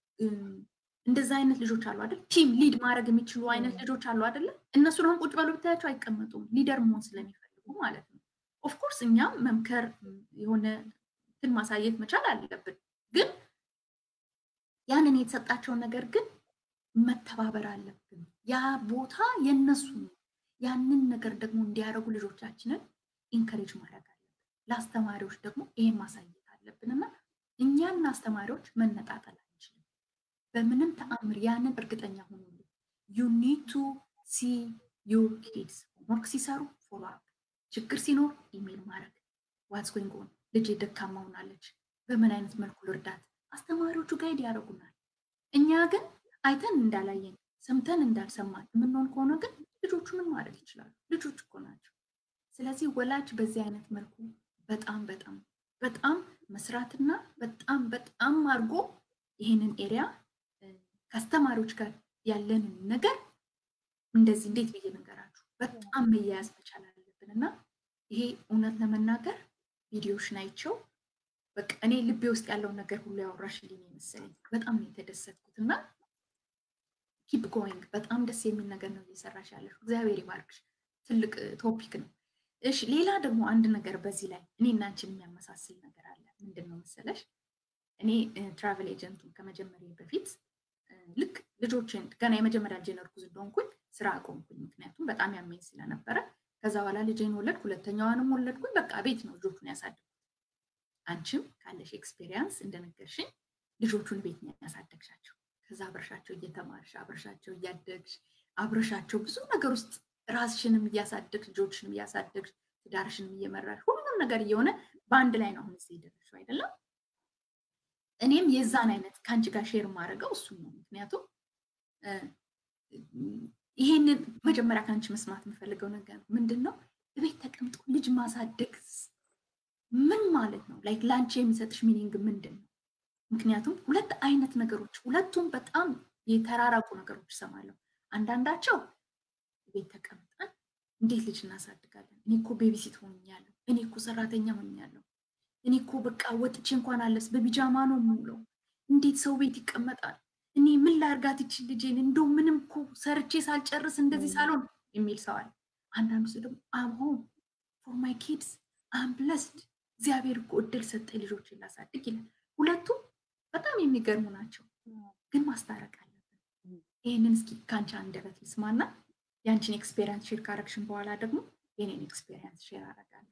እንደዛ አይነት ልጆች አሉ አይደል ቲም ሊድ ማድረግ የሚችሉ አይነት ልጆች አሉ አይደለ እነሱን አሁን ቁጭ በሉ ብታያቸው አይቀመጡም ሊደር መሆን ስለሚፈልጉ ማለት ነው ኦፍኮርስ እኛም መምከር የሆነ ግን ማሳየት መቻል አለብን ግን ያንን የተሰጣቸውን ነገር ግን መተባበር አለብን ያ ቦታ የነሱ ያንን ነገር ደግሞ እንዲያደርጉ ልጆቻችንን ኢንከሬጅ ማድረግ አለብን ለአስተማሪዎች ደግሞ ይሄን ማሳየት አለብን እና እኛና አስተማሪዎች መነጣጠል አንችልም በምንም ተአምር ያንን እርግጠኛ ሆኑ ዩ ኒድ ቱ ሲ ዩር ኪድስ ሆምወርክ ሲሰሩ ፎሎ አፕ፣ ችግር ሲኖር ኢሜል ማድረግ ዋትስ ጎይንግ ኦን፣ ልጄ ደካማ ሆናለች፣ በምን አይነት መልኩ ልርዳት፣ አስተማሪዎቹ ጋይድ ያደርጉናል። እኛ ግን አይተን እንዳላየን ሰምተን እንዳልሰማን የምንሆን ከሆነ ግን ልጆቹ ምን ማድረግ ይችላሉ? ልጆች እኮ ናቸው። ስለዚህ ወላጅ በዚህ አይነት መልኩ በጣም በጣም በጣም መስራትና በጣም በጣም አድርጎ ይህንን ኤሪያ ከአስተማሪዎች ጋር ያለንን ነገር እንደዚህ እንዴት ብዬ ነገራችሁ በጣም መያያዝ መቻል አለብን እና ይሄ እውነት ለመናገር ቪዲዮሽን አይቼው በቃ እኔ ልቤ ውስጥ ያለውን ነገር ሁሉ ያወራሽልኝ የመሰለኝ በጣም ነው የተደሰትኩት እና ኪፕ ጎይንግ በጣም ደስ የሚል ነገር ነው እየሰራሽ ያለሽ። እግዚአብሔር ይባርክሽ። ትልቅ ቶፒክ ነው። እሺ ሌላ ደግሞ አንድ ነገር በዚህ ላይ እኔ እና አንቺን የሚያመሳስል ነገር አለ። ምንድን ነው መሰለሽ? እኔ ትራቨል ኤጀንቱን ከመጀመሪያ በፊት ልክ ልጆችን ገና የመጀመሪያ ልጄን እርጉዝ እንደሆንኩኝ ስራ አቆምኩኝ። ምክንያቱም በጣም ያመኝ ስለነበረ። ከዛ በኋላ ልጄን ወለድኩ፣ ሁለተኛዋንም ወለድኩኝ። በቃ ቤት ነው ልጆቹን ያሳደግኩት። አንቺም ካለሽ ኤክስፔሪያንስ እንደነገርሽኝ ልጆቹን ቤት ነው ያሳደግሻቸው። ከዛ አብረሻቸው እየተማርሽ አብረሻቸው እያደግሽ አብረሻቸው ብዙ ነገር ውስጥ ራስሽንም እያሳደግሽ ልጆችንም እያሳደግሽ ትዳርሽንም እየመራሽ ሁሉም ነገር እየሆነ በአንድ ላይ ነው አሁን እዚህ የደረስሽው አይደለም። እኔም የዛን አይነት ከአንቺ ጋር ሼር ማድረገው እሱን ነው። ምክንያቱም ይሄንን መጀመሪያ ከአንቺ መስማት የምፈልገው ነገር ምንድን ነው፣ ቤት ተቀምጦ ልጅ ማሳደግ ምን ማለት ነው? ላይክ ለአንቺ የሚሰጥሽ ሚኒንግ ምንድን ነው? ምክንያቱም ሁለት አይነት ነገሮች ሁለቱም በጣም የተራራቁ ነገሮች እሰማለሁ። አንዳንዳቸው ቤት ተቀምጠን እንዴት ልጅ እናሳድጋለን? እኔ እኮ ቤቢሲት ሆኛለሁ፣ እኔ እኮ ሰራተኛ ሆኛለሁ፣ እኔ እኮ በቃ ወጥቼ እንኳን አለስ በቢጃማ ነው የምውለው፣ እንዴት ሰው ቤት ይቀመጣል? እኔ ምን ላርጋት ይችል ልጄን እንደው ምንም እኮ ሰርቼ ሳልጨርስ እንደዚህ ሳልሆን የሚል ሰው አለ። አንዳንዱ ሰው ደግሞ አም ሆም ፎር ማይ ኪድስ አም ብለስድ እግዚአብሔር እኮ እድል ሰጠኝ ልጆችን ላሳድግ ይላል። ሁለቱም በጣም የሚገርሙ ናቸው፣ ግን ማስታረቅ አለብን። ይህንን እስኪ ከአንቺ አንደበት ልስማና የአንቺን ኤክስፔሪንስ ሼር ካረግሽን በኋላ ደግሞ የኔን ኤክስፔሪንስ ሼር አደርጋለሁ።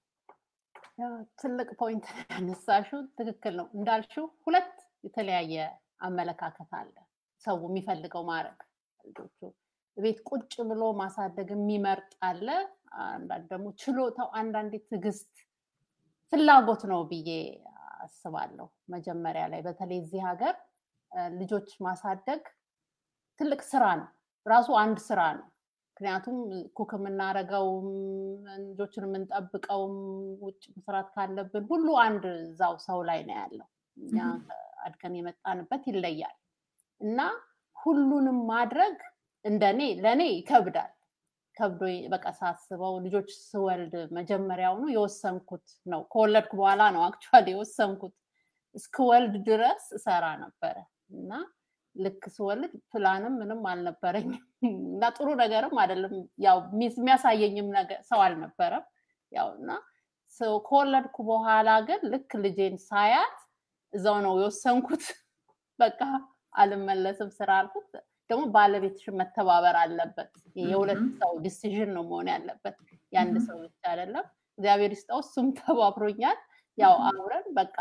ትልቅ ፖይንት ያነሳሽው ትክክል ነው። እንዳልሽው ሁለት የተለያየ አመለካከት አለ። ሰው የሚፈልገው ማድረግ ልጆቹ ቤት ቁጭ ብሎ ማሳደግ የሚመርጥ አለ። አንዳንድ ደግሞ ችሎታው፣ አንዳንዴ ትዕግስት፣ ፍላጎት ነው ብዬ አስባለሁ። መጀመሪያ ላይ በተለይ እዚህ ሀገር ልጆች ማሳደግ ትልቅ ስራ ነው፣ ራሱ አንድ ስራ ነው። ምክንያቱም ኩክ የምናደርገውም ልጆችን የምንጠብቀውም ውጭ መስራት ካለብን ሁሉ አንድ እዛው ሰው ላይ ነው ያለው። እኛ አድገን የመጣንበት ይለያል እና ሁሉንም ማድረግ እንደኔ ለእኔ ይከብዳል። ከብዶ በቃ ሳስበው ልጆች ስወልድ መጀመሪያውኑ የወሰንኩት ነው። ከወለድኩ በኋላ ነው አክቹዋሊ የወሰንኩት። እስክወልድ ድረስ እሰራ ነበረ እና ልክ ስወልድ ፕላንም ምንም አልነበረኝም እና ጥሩ ነገርም አይደለም። ያው የሚያሳየኝም ነገር ሰው አልነበረም። ያው እና ከወለድኩ በኋላ ግን ልክ ልጄን ሳያት እዛው ነው የወሰንኩት። በቃ አልመለስም ስራ አልኩት። ደግሞ ባለቤትሽን መተባበር አለበት። የሁለት ሰው ዲሲዥን ነው መሆን ያለበት፣ የአንድ ሰው ብቻ አይደለም። እግዚአብሔር ይስጠው፣ እሱም ተባብሮኛል። ያው አብረን በቃ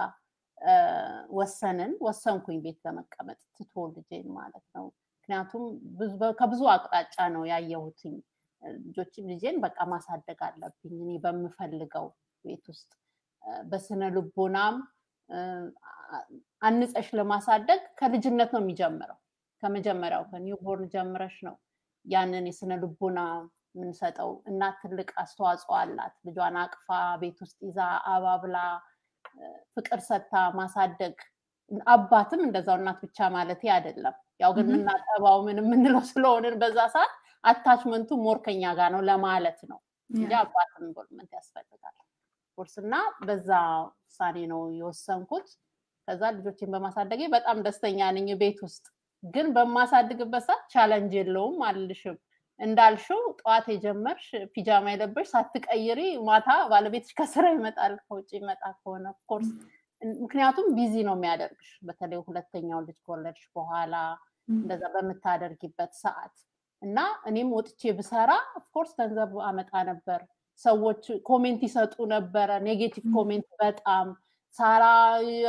ወሰንን ወሰንኩኝ ቤት ለመቀመጥ ትቶ ልጄን ማለት ነው። ምክንያቱም ከብዙ አቅጣጫ ነው ያየሁትኝ። ልጆችም ልጄን በቃ ማሳደግ አለብኝ እኔ በምፈልገው ቤት ውስጥ በስነ ልቦናም አንጸሽ ለማሳደግ ከልጅነት ነው የሚጀምረው። ከመጀመሪያው ከኒውቦርን ጀምረሽ ነው ያንን የስነ ልቦና የምንሰጠው። እናት ትልቅ አስተዋጽኦ አላት። ልጇን አቅፋ ቤት ውስጥ ይዛ አባብላ ፍቅር ሰጥታ ማሳደግ። አባትም እንደዛው እናት ብቻ ማለት አይደለም። ያው ግን የምናጠባው ምን የምንለው ስለሆንን በዛ ሰዓት አታችመንቱ ሞር ከኛ ጋር ነው ለማለት ነው እንጂ አባትም ኢንቮልቭመንት ያስፈልጋል። ኮርስ እና በዛ ውሳኔ ነው የወሰንኩት። ከዛ ልጆችን በማሳደጌ በጣም ደስተኛ ነኝ ቤት ውስጥ ግን በማሳድግበት ሰዓት ቻለንጅ የለውም አልልሽም። እንዳልሽው ጠዋት የጀመርሽ ፒጃማ የለበሽ ሳትቀይሪ ማታ ባለቤትሽ ከስራ ይመጣል ከውጭ ይመጣ ከሆነ ኦፍኮርስ ምክንያቱም ቢዚ ነው የሚያደርግሽ። በተለይ ሁለተኛው ልጅ ከወለድሽ በኋላ እንደዛ በምታደርጊበት ሰዓት እና እኔም ወጥቼ ብሰራ ኦፍኮርስ ገንዘብ አመጣ ነበር። ሰዎች ኮሜንት ይሰጡ ነበረ፣ ኔጌቲቭ ኮሜንት በጣም ሳራ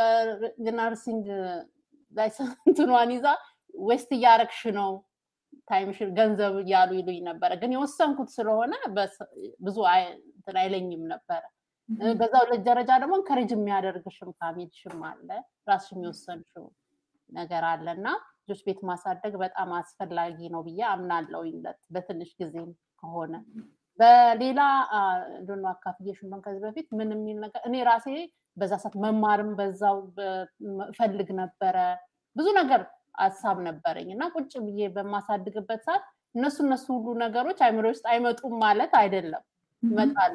ነርሲንግ ላይሰንትኗን ይዛ ዌስት እያረግሽ ነው ታይምሽን ገንዘብ እያሉ ይሉኝ ነበረ። ግን የወሰንኩት ስለሆነ ብዙ እንትን አይለኝም ነበረ። በዛው ልጅ ደረጃ ደግሞ ከሬጅ የሚያደርግሽም ፋሚሊሽም አለ፣ ራስሽ የሚወሰንሽው ነገር አለ እና ልጆች ቤት ማሳደግ በጣም አስፈላጊ ነው ብዬ አምናለሁ። በትንሽ ጊዜም ከሆነ በሌላ እንደሆነ አካፍዬሽ እንደሆነ ከዚህ በፊት ምን የሚል ነገር እኔ ራሴ በዛ ሰዓት መማርም በዛው እፈልግ ነበረ። ብዙ ነገር ሀሳብ ነበረኝ እና ቁጭ ብዬ በማሳድግበት ሰዓት እነሱ እነሱ ሁሉ ነገሮች አይምሮ ውስጥ አይመጡም ማለት አይደለም፣ ይመጣሉ።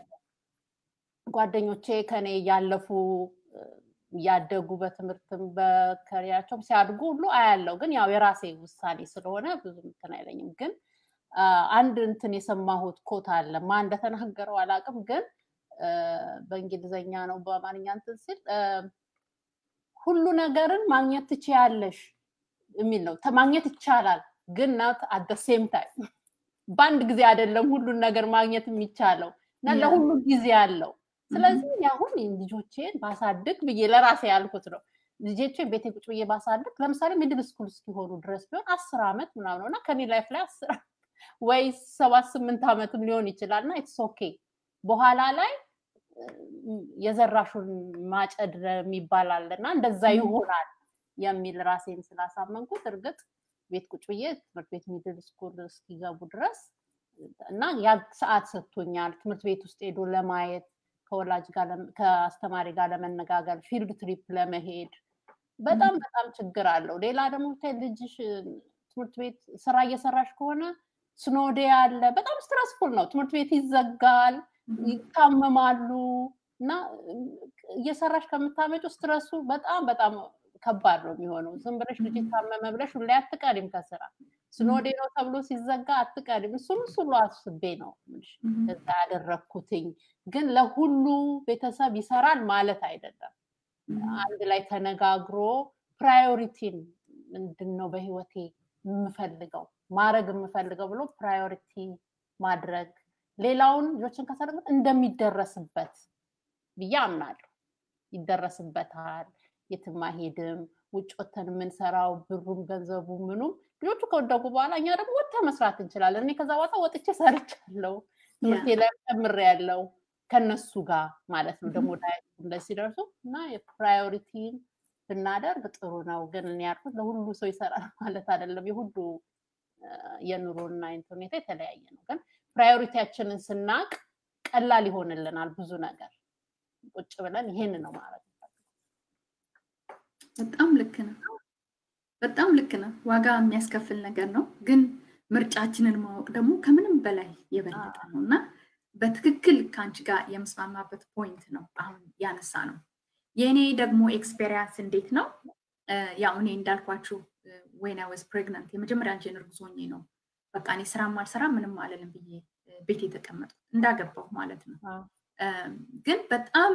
ጓደኞቼ ከኔ እያለፉ እያደጉ በትምህርትም በከሪያቸውም ሲያድጉ ሁሉ አያለው። ግን ያው የራሴ ውሳኔ ስለሆነ ብዙ እንትን አይለኝም። ግን አንድ እንትን የሰማሁት ኮት አለ ማ እንደተናገረው አላውቅም፣ ግን በእንግሊዝኛ ነው በአማርኛ እንትን ሲል ሁሉ ነገርን ማግኘት ትችያለሽ የሚል ነው። ማግኘት ይቻላል፣ ግን ናት አደ ሴም ታይም በአንድ ጊዜ አይደለም ሁሉን ነገር ማግኘት የሚቻለው እና ለሁሉ ጊዜ አለው። ስለዚህ አሁን ልጆቼን ባሳድግ ብዬ ለራሴ ያልኩት ነው። ልጆቼን ቤቴ ቁጭ ብዬ ባሳድግ ለምሳሌ ሚድል ስኩል እስኪሆኑ ድረስ ቢሆን አስር ዓመት ምናምን እና ከኔ ላይፍ ላይ አስር ወይ ሰባት ስምንት ዓመትም ሊሆን ይችላል እና ኢትስ ኦኬ በኋላ ላይ የዘራሹን ማጨድ የሚባል አለ እና እንደዛ ይሆናል የሚል ራሴን ስላሳመንኩት እርግጥ ቤት ቁጭ ብዬ ትምህርት ቤት ሚድል ስኩል እስኪገቡ ድረስ እና ያ ሰዓት ሰጥቶኛል። ትምህርት ቤት ውስጥ ሄዶ ለማየት ከወላጅ ጋር ከአስተማሪ ጋር ለመነጋገር ፊልድ ትሪፕ ለመሄድ በጣም በጣም ችግር አለው። ሌላ ደግሞ ልጅሽ ትምህርት ቤት ስራ እየሰራሽ ከሆነ ስኖዴ አለ። በጣም ስትረስፉል ነው። ትምህርት ቤት ይዘጋል፣ ይታመማሉ እና እየሰራሽ ከምታመጩ ስትረሱ በጣም በጣም ከባድ ነው የሚሆነው። ዝም ብለሽ ልጅ ታመመ ብለሽ ሁሌ አትቀሪም ከስራ ስኖዴ ነው ተብሎ ሲዘጋ አትቀሪም። እሱን ሁሉ አስቤ ነው እዛ ያደረግኩትኝ። ግን ለሁሉ ቤተሰብ ይሰራል ማለት አይደለም። አንድ ላይ ተነጋግሮ ፕራዮሪቲን ምንድን ነው በህይወቴ የምፈልገው ማድረግ የምፈልገው ብሎ ፕራዮሪቲ ማድረግ ሌላውን ልጆችን ካሳደግን እንደሚደረስበት ብዬ አምናለሁ። ይደረስበታል። የትም አይሄድም። ውጭ ወተን የምንሰራው ብሩም ገንዘቡ ምኑም ልጆቹ ከወደጉ በኋላ እኛ ደግሞ ወጥተን መስራት እንችላለን። እኔ ከዛ በኋላ ወጥቼ ሰርቻለሁ። ትምህርቴ ላይ ጨምሬያለሁ ከነሱ ጋር ማለት ነው። ደግሞ ዳይ እንደዚህ ሲደርሱ እና የፕራዮሪቲን ብናደርግ ጥሩ ነው። ግን እኔ ያልኩት ለሁሉ ሰው ይሰራል ማለት አይደለም። የሁሉ የኑሮና ሁኔታ የተለያየ ነው። ግን ፕራዮሪቲያችንን ስናቅ ቀላል ይሆንልናል ብዙ ነገር። ቁጭ ብለን ይሄን ነው ማለት በጣም ልክ ነው። በጣም ልክ ነው። ዋጋ የሚያስከፍል ነገር ነው። ግን ምርጫችንን ማወቅ ደግሞ ከምንም በላይ የበለጠ ነው እና በትክክል ከአንቺ ጋር የምስማማበት ፖይንት ነው አሁን ያነሳ ነው። የእኔ ደግሞ ኤክስፔሪንስ እንዴት ነው? ያው እኔ እንዳልኳችሁ ወይን አይ ዋዝ ፕሬግናንት የመጀመሪያ ልጄን እርጉዝ ሆኜ ነው በቃ እኔ ስራም አልሰራም ምንም አልልም ብዬ ቤት የተቀመጥኩት እንዳገባሁ ማለት ነው። ግን በጣም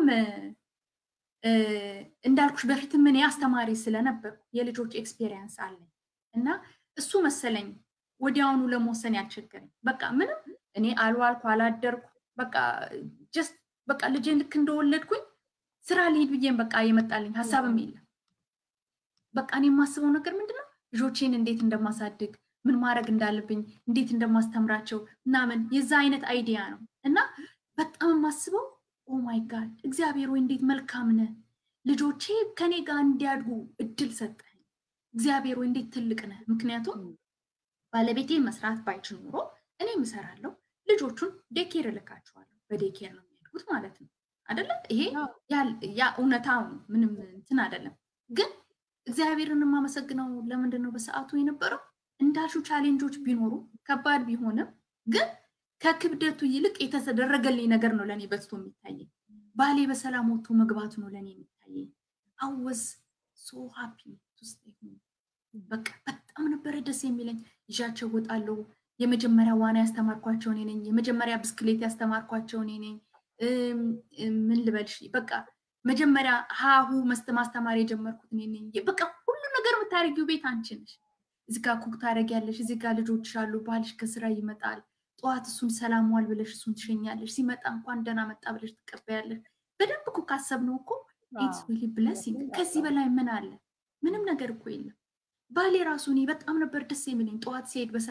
እንዳልኩሽ በፊትም እኔ አስተማሪ ስለነበር የልጆች ኤክስፔሪንስ አለኝ እና እሱ መሰለኝ ወዲያውኑ ለመወሰን ያስቸገረኝ። በቃ ምንም እኔ አልዋልኩ አላደርኩ በቃ ጀስት በቃ ልጄን ልክ እንደወለድኩኝ ስራ ልሄድ ብዬም በቃ የመጣልኝ ሀሳብም የለም። በቃ እኔ የማስበው ነገር ምንድነው ልጆቼን እንዴት እንደማሳድግ ምን ማድረግ እንዳለብኝ እንዴት እንደማስተምራቸው ምናምን የዛ አይነት አይዲያ ነው እና በጣም የማስበው ኦ ማይ ጋድ እግዚአብሔር ወይ እንዴት መልካም ነህ፣ ልጆቼ ከኔ ጋር እንዲያድጉ እድል ሰጠኝ። እግዚአብሔር ወይ እንዴት ትልቅ ነህ። ምክንያቱም ባለቤቴ መስራት ባይችል ኖሮ እኔ እሰራለሁ፣ ልጆቹን ዴኬር እልካቸዋለሁ። በዴኬር ነው የሚያድጉት ማለት ነው አይደለም? ይሄ ያ እውነታው ነው፣ ምንም እንትን አይደለም። ግን እግዚአብሔርን የማመሰግነው ለምንድን ነው በሰዓቱ የነበረው እንዳልሹ ቻሌንጆች ቢኖሩ ከባድ ቢሆንም ግን ከክብደቱ ይልቅ የተደረገልኝ ነገር ነው ለእኔ በዝቶ የሚታየኝ። ባሌ በሰላም ወጥቶ መግባቱ ነው ለእኔ የሚታየኝ። አወዝ ሶ ሃፒ በቃ በጣም ነበረ ደስ የሚለኝ። ይዣቸው ወጣለሁ። የመጀመሪያ ዋና ያስተማርኳቸው እኔ ነኝ። የመጀመሪያ ብስክሌት ያስተማርኳቸው እኔ ነኝ። ምን ልበልሽ በቃ መጀመሪያ ሀሁ ማስተማር የጀመርኩት እኔ ነኝ። በቃ ሁሉ ነገር የምታደርጊው ቤት አንቺ ነሽ። እዚህ ጋር ኩክ ታደርጊያለሽ። እዚህ ጋር ልጆች አሉ። ባልሽ ከስራ ይመጣል። ጠዋት እሱን ሰላም ዋል ብለሽ እሱን ትሸኛለሽ። ሲመጣ እንኳን ደህና መጣ ብለሽ ትቀበያለሽ። በደንብ እኮ ካሰብነው እኮ ኢትስ ሪሊ ብለሲንግ ከዚህ በላይ ምን አለ? ምንም ነገር እኮ የለም። ባሌ ራሱ እኔ በጣም ነበር ደስ የሚለኝ ጠዋት ሲሄድ በሰላም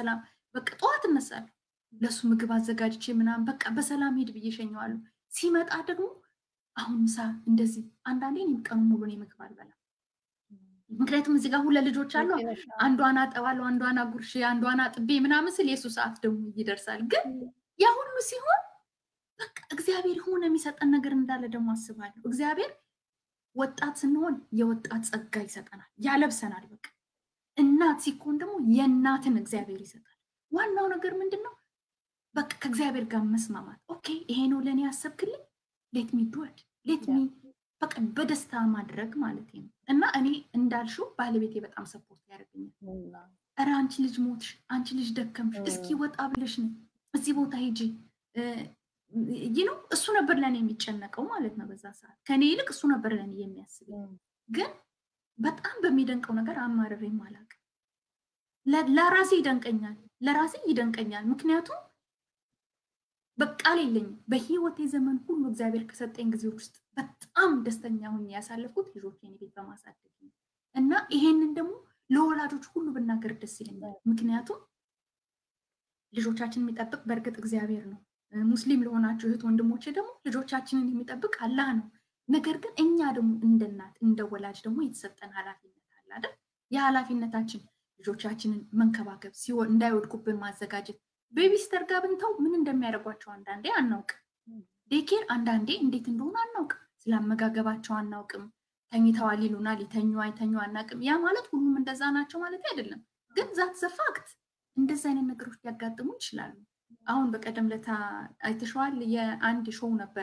በቃ ጠዋት እነሳለሁ ለእሱ ምግብ አዘጋጅቼ ምናምን በቃ በሰላም ሄድ ብዬ እሸኘዋለሁ። ሲመጣ ደግሞ አሁን ምሳ እንደዚህ አንዳንዴ እኔም ቀኑን ሙሉ እኔ ምግብ አልበላም። ምክንያቱም እዚህ ጋር ሁለት ልጆች አሉ። አንዷን አጠባለሁ፣ አንዷን አጉርሼ፣ አንዷን አጥቤ ምናምን ስል የእሱ ሰዓት ደግሞ ይደርሳል። ግን ያ ሁሉ ሲሆን በቃ እግዚአብሔር የሆነ የሚሰጠን ነገር እንዳለ ደግሞ አስባለሁ። እግዚአብሔር ወጣት ስንሆን የወጣት ጸጋ ይሰጠናል፣ ያለብሰናል። በቃ እናት ሲኮን ደግሞ የእናትን እግዚአብሔር ይሰጣል። ዋናው ነገር ምንድን ነው? በቃ ከእግዚአብሔር ጋር መስማማት። ኦኬ ይሄ ነው ለእኔ ያሰብክልኝ፣ ሌት ሚ ዱድ ሌት ሚ በቃ በደስታ ማድረግ ማለት ነው። እና እኔ እንዳልሽው ባለቤቴ በጣም ሰፖርት ያደርገኛል። ኧረ አንቺ ልጅ ሞትሽ፣ አንቺ ልጅ ደከምሽ፣ እስኪ ወጣ ብለሽ ነው እዚህ ቦታ ሂጂ ይህ ነው። እሱ ነበር ለእኔ የሚጨነቀው ማለት ነው በዛ ሰዓት ከኔ ይልቅ እሱ ነበር ለእኔ የሚያስበው። ግን በጣም በሚደንቀው ነገር አማርሬም አላውቅም። ለራሴ ይደንቀኛል፣ ለራሴ ይደንቀኛል። ምክንያቱም በቃል የለኝም። በህይወቴ ዘመን ሁሉ እግዚአብሔር ከሰጠኝ ጊዜዎች ውስጥ በጣም ደስተኛ ሆኜ ያሳለፍኩት ልጆቼን ቤት በማሳደግ ነው እና ይሄንን ደግሞ ለወላጆች ሁሉ ብናገር ደስ ይለኛል። ምክንያቱም ልጆቻችንን የሚጠብቅ በእርግጥ እግዚአብሔር ነው። ሙስሊም ለሆናችሁ እህት ወንድሞቼ ደግሞ ልጆቻችንን የሚጠብቅ አላህ ነው። ነገር ግን እኛ ደግሞ እንደ እናት እንደ ወላጅ ደግሞ የተሰጠን ኃላፊነት አለ አይደል? የኃላፊነታችን ልጆቻችንን መንከባከብ ሲሆን እንዳይወድቁብን ማዘጋጀት ቤቢስተር ጋር ብንተው ምን እንደሚያደርጓቸው አንዳንዴ አናውቅም። ዴኬር አንዳንዴ እንዴት እንደሆነ አናውቅም። ስላመጋገባቸው አናውቅም። ተኝተዋል ይሉናል፣ ሊተኙ አይተኙ አናውቅም። ያ ማለት ሁሉም እንደዛ ናቸው ማለት አይደለም። ግን ዛት ዘፋክት እንደዚ አይነት ነገሮች ሊያጋጥሙ ይችላሉ። አሁን በቀደም ለታ አይተሸዋል። የአንድ ሾው ነበረ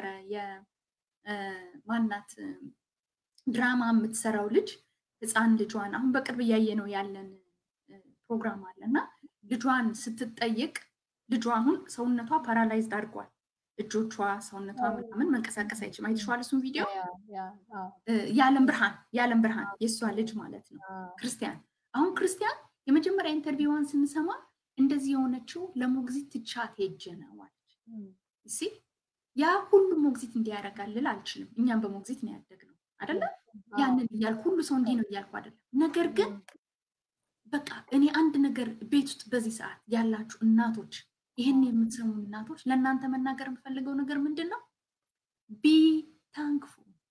የማናት ድራማ የምትሰራው ልጅ ህፃን ልጇን አሁን በቅርብ እያየ ነው ያለን ፕሮግራም አለ እና ልጇን ስትጠይቅ ልጇ አሁን ሰውነቷ ፓራላይዝድ አድርጓል። እጆቿ፣ ሰውነቷ ምናምን መንቀሳቀስ አይችልም። አይተሸዋል እሱን ቪዲዮ። የዓለም ብርሃን የዓለም ብርሃን የእሷ ልጅ ማለት ነው ክርስቲያን። አሁን ክርስቲያን የመጀመሪያ ኢንተርቪዋን ስንሰማ እንደዚህ የሆነችው ለሞግዚት ትቻት ሄጄ ነው አለች። እሲ ያ ሁሉ ሞግዚት እንዲያደርጋል ልል አልችልም። እኛም በሞግዚት ነው ያደግነው አይደለም። ያንን እያልኩ ሁሉ ሰው እንዲህ ነው እያልኩ አይደለም። ነገር ግን በቃ እኔ አንድ ነገር ቤት ውስጥ በዚህ ሰዓት ያላችሁ እናቶች፣ ይህን የምትሰሙ እናቶች ለእናንተ መናገር የምፈልገው ነገር ምንድን ነው? ቢ ታንክፉ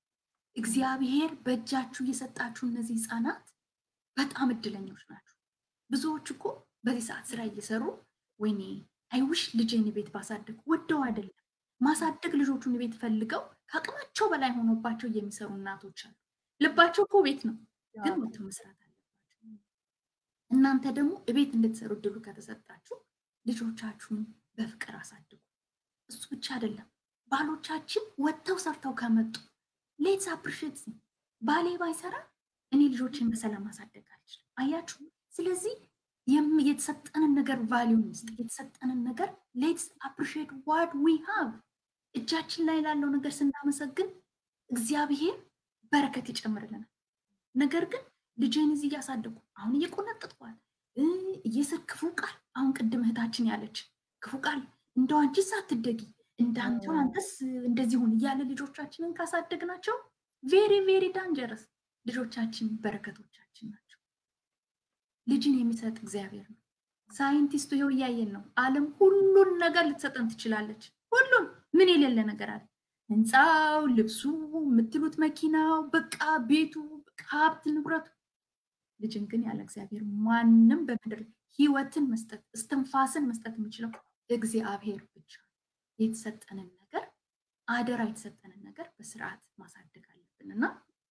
እግዚአብሔር በእጃችሁ የሰጣችሁ እነዚህ ህፃናት በጣም እድለኞች ናቸው። ብዙዎች እኮ በዚህ ሰዓት ስራ እየሰሩ ወይኔ አይውሽ ልጄን ቤት ባሳደግ ወደው አይደለም ማሳደግ ልጆቹን ቤት ፈልገው ከአቅማቸው በላይ ሆኖባቸው የሚሰሩ እናቶች አሉ። ልባቸው እኮ ቤት ነው፣ ግን ወጥተው መስራት አለባቸው። እናንተ ደግሞ እቤት እንድትሰሩ እድሉ ከተሰጣችሁ ልጆቻችሁን በፍቅር አሳድጉ። እሱ ብቻ አይደለም፣ ባሎቻችን ወጥተው ሰርተው ከመጡ ሌትስ አፕሪሼት ባሌ ባይሰራ እኔ ልጆችን በሰላም ማሳደግ አልችልም። አያችሁ። ስለዚህ የተሰጠንን ነገር ቫሊዩ ውስጥ የተሰጠንን ነገር ሌትስ አፕሪሺየት ዋት ዊ ሃቭ እጃችን ላይ ላለው ነገር ስናመሰግን እግዚአብሔር በረከት ይጨምርልናል። ነገር ግን ልጄን እዚህ እያሳደጉ አሁን እየቆነጥጥኳል እየሰር ክፉ ቃል አሁን ቅድም እህታችን ያለች ክፉ ቃል እንደው አንቺስ አትደጊ እንዳንተው አንተስ እንደዚህ ሁን እያለ ልጆቻችንን ካሳደግናቸው ቬሪ ቬሪ ዳንጀረስ ልጆቻችን በረከቶቻችን ናቸው። ልጅን የሚሰጥ እግዚአብሔር ነው። ሳይንቲስቱ ይኸው እያየን ነው። ዓለም ሁሉን ነገር ልትሰጠን ትችላለች። ሁሉን ምን የሌለ ነገር አለ? ህንፃው፣ ልብሱ፣ የምትሉት መኪናው፣ በቃ ቤቱ፣ ሀብት ንብረቱ። ልጅን ግን ያለ እግዚአብሔር ማንም በምድር ህይወትን መስጠት እስትንፋስን መስጠት የሚችለው እግዚአብሔር ብቻ። የተሰጠንን ነገር አደራ የተሰጠንን ነገር በስርዓት ማሳደግ አለብን እና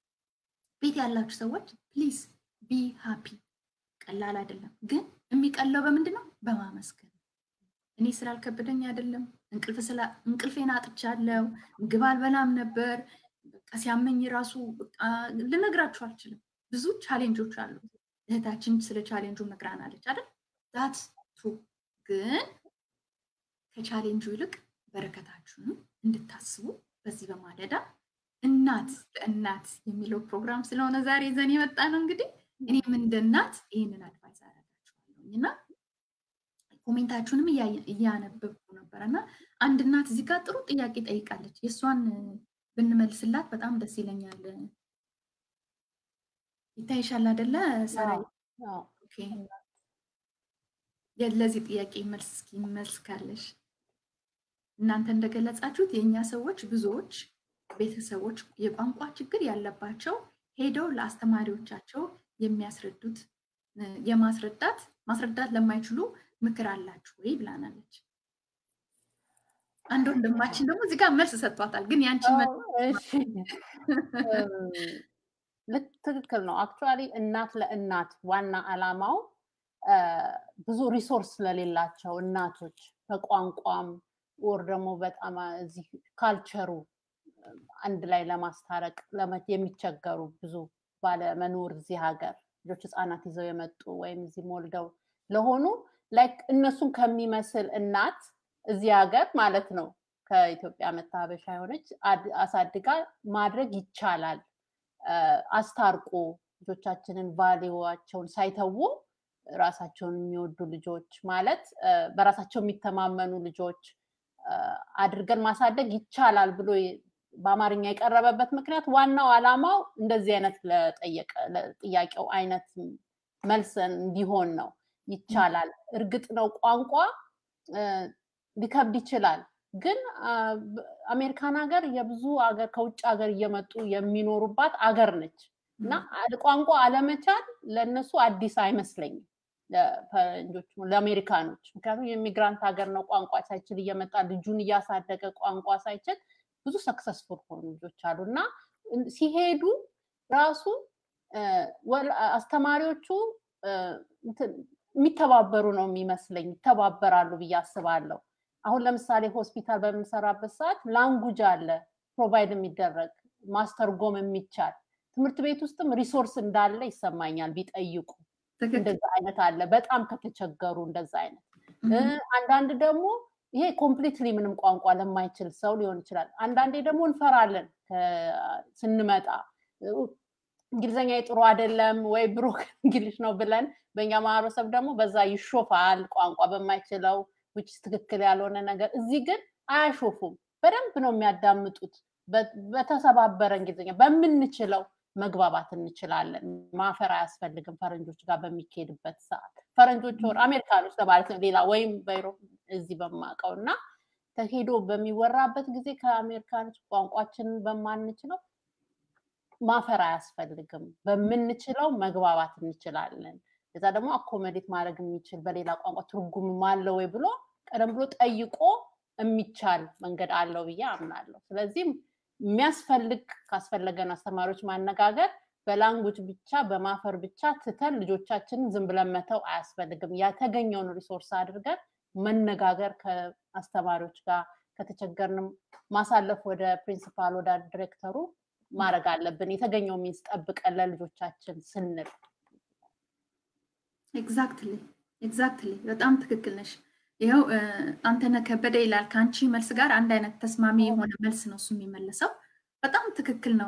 ቤት ያላችሁ ሰዎች ፕሊዝ ቢ ሃፒ ቀላል አይደለም፣ ግን የሚቀለው በምንድን ነው? በማመስገን እኔ ስላልከበደኝ አይደለም። እንቅልፌን አጥቻለሁ። ምግብ አልበላም ነበር። በቃ ሲያመኝ ራሱ ልነግራችሁ አልችልም። ብዙ ቻሌንጆች አሉ። እህታችን ስለ ቻሌንጁ ነግራናለች አይደል? ዛት ቱ ግን ከቻሌንጁ ይልቅ በረከታችሁንም እንድታስቡ በዚህ በማለዳ እናት ለእናት የሚለው ፕሮግራም ስለሆነ ዛሬ ይዘን የመጣ ነው እንግዲህ እኔም እንደ እናት ይህንን አድቫይስ አደርጋችኋለሁኝ እና ኮሜንታችሁንም እያነበብኩ ነበረ እና አንድ እናት እዚህ ጋር ጥሩ ጥያቄ ጠይቃለች። የእሷን ብንመልስላት በጣም ደስ ይለኛል። ይታይሻል አይደለ? ሰራ ለዚህ ጥያቄ መልስ እስኪ መልስ ካለሽ እናንተ እንደገለጻችሁት የእኛ ሰዎች ብዙዎች ቤተሰቦች የቋንቋ ችግር ያለባቸው ሄደው ለአስተማሪዎቻቸው የሚያስረዱት የማስረዳት ማስረዳት ለማይችሉ ምክር አላችሁ ወይ ብላናለች። አንድ ወንድማችን ደግሞ እዚህ ጋር መልስ ሰጥቷታል። ግን ያንቺ ልክ ትክክል ነው። አክቹዋሊ እናት ለእናት ዋና አላማው ብዙ ሪሶርስ ስለሌላቸው እናቶች በቋንቋም ወር ደግሞ በጣም እዚህ ካልቸሩ አንድ ላይ ለማስታረቅ የሚቸገሩ ብዙ ባለመኖር እዚህ ሀገር ልጆች ህፃናት ይዘው የመጡ ወይም እዚህ ወልደው ለሆኑ ላይክ እነሱን ከሚመስል እናት እዚህ ሀገር ማለት ነው ከኢትዮጵያ መታበሻ የሆነች አሳድጋ ማድረግ ይቻላል። አስታርቆ ልጆቻችንን ቫሊዋቸውን ሳይተዉ ራሳቸውን የሚወዱ ልጆች ማለት በራሳቸው የሚተማመኑ ልጆች አድርገን ማሳደግ ይቻላል ብሎ በአማርኛ የቀረበበት ምክንያት ዋናው ዓላማው እንደዚህ አይነት ለጥያቄው አይነት መልስ እንዲሆን ነው። ይቻላል። እርግጥ ነው ቋንቋ ሊከብድ ይችላል። ግን አሜሪካን ሀገር የብዙ ሀገር ከውጭ ሀገር እየመጡ የሚኖሩባት አገር ነች እና ቋንቋ አለመቻል ለእነሱ አዲስ አይመስለኝም ለፈረንጆች ለአሜሪካኖች። ምክንያቱም የኢሚግራንት ሀገር ነው። ቋንቋ ሳይችል እየመጣ ልጁን እያሳደገ ቋንቋ ሳይችል ብዙ ሰክሰስፉል ሆኑ ልጆች አሉ እና ሲሄዱ ራሱ አስተማሪዎቹ የሚተባበሩ ነው የሚመስለኝ፣ ይተባበራሉ ብዬ አስባለሁ። አሁን ለምሳሌ ሆስፒታል በምንሰራበት ሰዓት ላንጉጅ አለ ፕሮቫይድ የሚደረግ ማስተርጎም የሚቻል ትምህርት ቤት ውስጥም ሪሶርስ እንዳለ ይሰማኛል። ቢጠይቁ እንደዛ አይነት አለ። በጣም ከተቸገሩ እንደዛ አይነት አንዳንድ ደግሞ ይሄ ኮምፕሊትሊ ምንም ቋንቋ ለማይችል ሰው ሊሆን ይችላል። አንዳንዴ ደግሞ እንፈራለን ስንመጣ እንግሊዝኛ ጥሩ አይደለም ወይ ብሩክ እንግሊሽ ነው ብለን በእኛ ማህበረሰብ ደግሞ በዛ ይሾፋል ቋንቋ በማይችለው ውጭ ትክክል ያልሆነ ነገር። እዚህ ግን አያሾፉም። በደንብ ነው የሚያዳምጡት። በተሰባበረ እንግሊዝኛ በምንችለው መግባባት እንችላለን። ማፈር አያስፈልግም። ፈረንጆች ጋር በሚካሄድበት ሰዓት ፈረንጆች ወር አሜሪካኖች ለማለት ነው ሌላ ወይም በኢሮፕ እዚህ በማውቀው እና ተሄዶ በሚወራበት ጊዜ ከአሜሪካኖች ቋንቋችንን በማንችለው ማፈር አያስፈልግም። በምንችለው መግባባት እንችላለን። ከዛ ደግሞ አኮመዴት ማድረግ የሚችል በሌላ ቋንቋ ትርጉም አለ ወይ ብሎ ቀደም ብሎ ጠይቆ የሚቻል መንገድ አለው ብዬ አምናለሁ። ስለዚህም የሚያስፈልግ ካስፈለገን አስተማሪዎች ማነጋገር በላንጉጅ ብቻ በማፈር ብቻ ትተን ልጆቻችንን ዝም ብለን መተው አያስፈልግም። የተገኘውን ሪሶርስ አድርገን መነጋገር ከአስተማሪዎች ጋር ከተቸገርንም ማሳለፍ ወደ ፕሪንሲፓል ወደ ዲሬክተሩ ማድረግ አለብን። የተገኘው ሚንስ ጠብቀን ለልጆቻችን ስንል ኤግዛክትሊ ኤግዛክትሊ በጣም ትክክል ነሽ። ይኸው አንተነህ ከበደ ይላል ከአንቺ መልስ ጋር አንድ አይነት ተስማሚ የሆነ መልስ ነው እሱ የሚመልሰው። በጣም ትክክል ነው።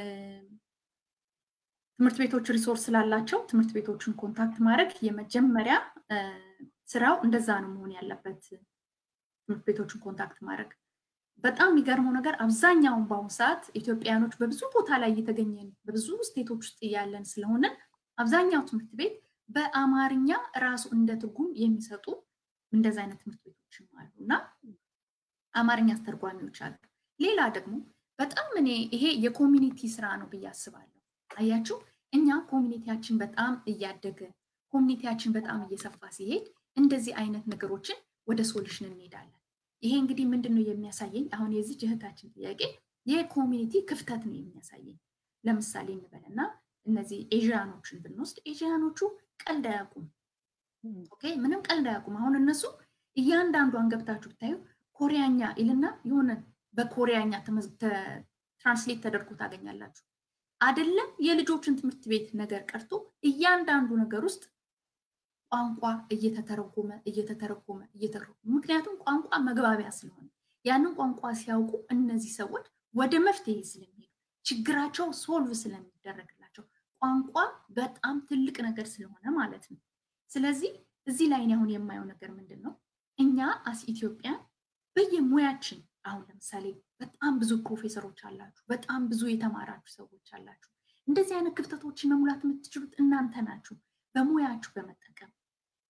ትምህርት ቤቶች ሪሶርስ ስላላቸው ትምህርት ቤቶችን ኮንታክት ማድረግ የመጀመሪያ ስራው እንደዛ ነው መሆን ያለበት። ትምህርት ቤቶችን ኮንታክት ማድረግ በጣም የሚገርመው ነገር አብዛኛውን በአሁኑ ሰዓት ኢትዮጵያውያኖች በብዙ ቦታ ላይ እየተገኘን በብዙ ስቴቶች ውስጥ እያለን ስለሆነ አብዛኛው ትምህርት ቤት በአማርኛ ራሱ እንደ ትርጉም የሚሰጡ እንደዚ አይነት ትምህርት ቤቶችም አሉ እና አማርኛ አስተርጓሚዎች አሉ። ሌላ ደግሞ በጣም እኔ ይሄ የኮሚኒቲ ስራ ነው ብዬ አስባለሁ። አያችሁ እኛ ኮሚኒቲያችን በጣም እያደገ ኮሚኒቲያችን በጣም እየሰፋ ሲሄድ እንደዚህ አይነት ነገሮችን ወደ ሶሉሽን እንሄዳለን። ይሄ እንግዲህ ምንድን ነው የሚያሳየኝ? አሁን የዚህ እህታችን ጥያቄ የኮሚኒቲ ክፍተት ነው የሚያሳየኝ። ለምሳሌ እንበልና እነዚህ ኤዥያኖችን ብንወስድ ኤዥያኖቹ ቀልድ አያውቁም። ኦኬ ምንም ቀልድ አያውቁም። አሁን እነሱ እያንዳንዷን ገብታችሁ ብታዩ ኮሪያኛ ይልና የሆነ በኮሪያኛ ትራንስሌት ተደርጎ ታገኛላችሁ። አይደለም የልጆችን ትምህርት ቤት ነገር ቀርቶ እያንዳንዱ ነገር ውስጥ ቋንቋ እየተተረጎመ እየተተረጎመ እየተረጎመ ምክንያቱም ቋንቋ መግባቢያ ስለሆነ ያንን ቋንቋ ሲያውቁ እነዚህ ሰዎች ወደ መፍትሄ ስለሚሄዱ ችግራቸው ሶልቭ ስለሚደረግላቸው ቋንቋ በጣም ትልቅ ነገር ስለሆነ ማለት ነው። ስለዚህ እዚህ ላይ አሁን የማየው ነገር ምንድን ነው? እኛ አስ ኢትዮጵያ በየሙያችን አሁን ለምሳሌ በጣም ብዙ ፕሮፌሰሮች አላችሁ፣ በጣም ብዙ የተማራችሁ ሰዎች አላችሁ። እንደዚህ አይነት ክፍተቶችን መሙላት የምትችሉት እናንተ ናችሁ። በሙያችሁ በመጠቀም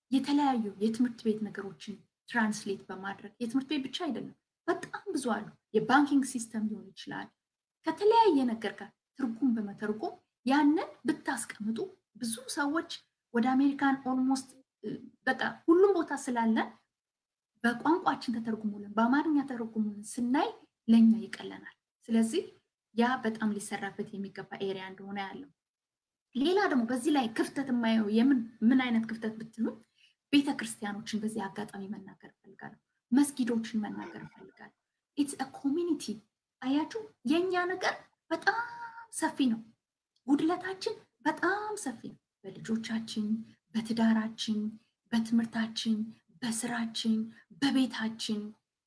የተለያዩ የትምህርት ቤት ነገሮችን ትራንስሌት በማድረግ የትምህርት ቤት ብቻ አይደለም፣ በጣም ብዙ አሉ። የባንኪንግ ሲስተም ሊሆን ይችላል። ከተለያየ ነገር ጋር ትርጉም በመተርጎም ያንን ብታስቀምጡ ብዙ ሰዎች ወደ አሜሪካን ኦልሞስት በቃ ሁሉም ቦታ ስላለን በቋንቋችን ተተርጉሙልን በአማርኛ ተተርጉሙልን ስናይ ለእኛ ይቀለናል። ስለዚህ ያ በጣም ሊሰራበት የሚገባ ኤሪያ እንደሆነ ያለው። ሌላ ደግሞ በዚህ ላይ ክፍተት የማየው የምን ምን አይነት ክፍተት ብትሉኝ ቤተ ክርስቲያኖችን በዚህ አጋጣሚ መናገር እፈልጋለሁ። መስጊዶችን መናገር እፈልጋለሁ። ኢትስ ኮሚኒቲ አያችሁ፣ የእኛ ነገር በጣም ሰፊ ነው። ጉድለታችን በጣም ሰፊ ነው። በልጆቻችን፣ በትዳራችን፣ በትምህርታችን፣ በስራችን፣ በቤታችን፣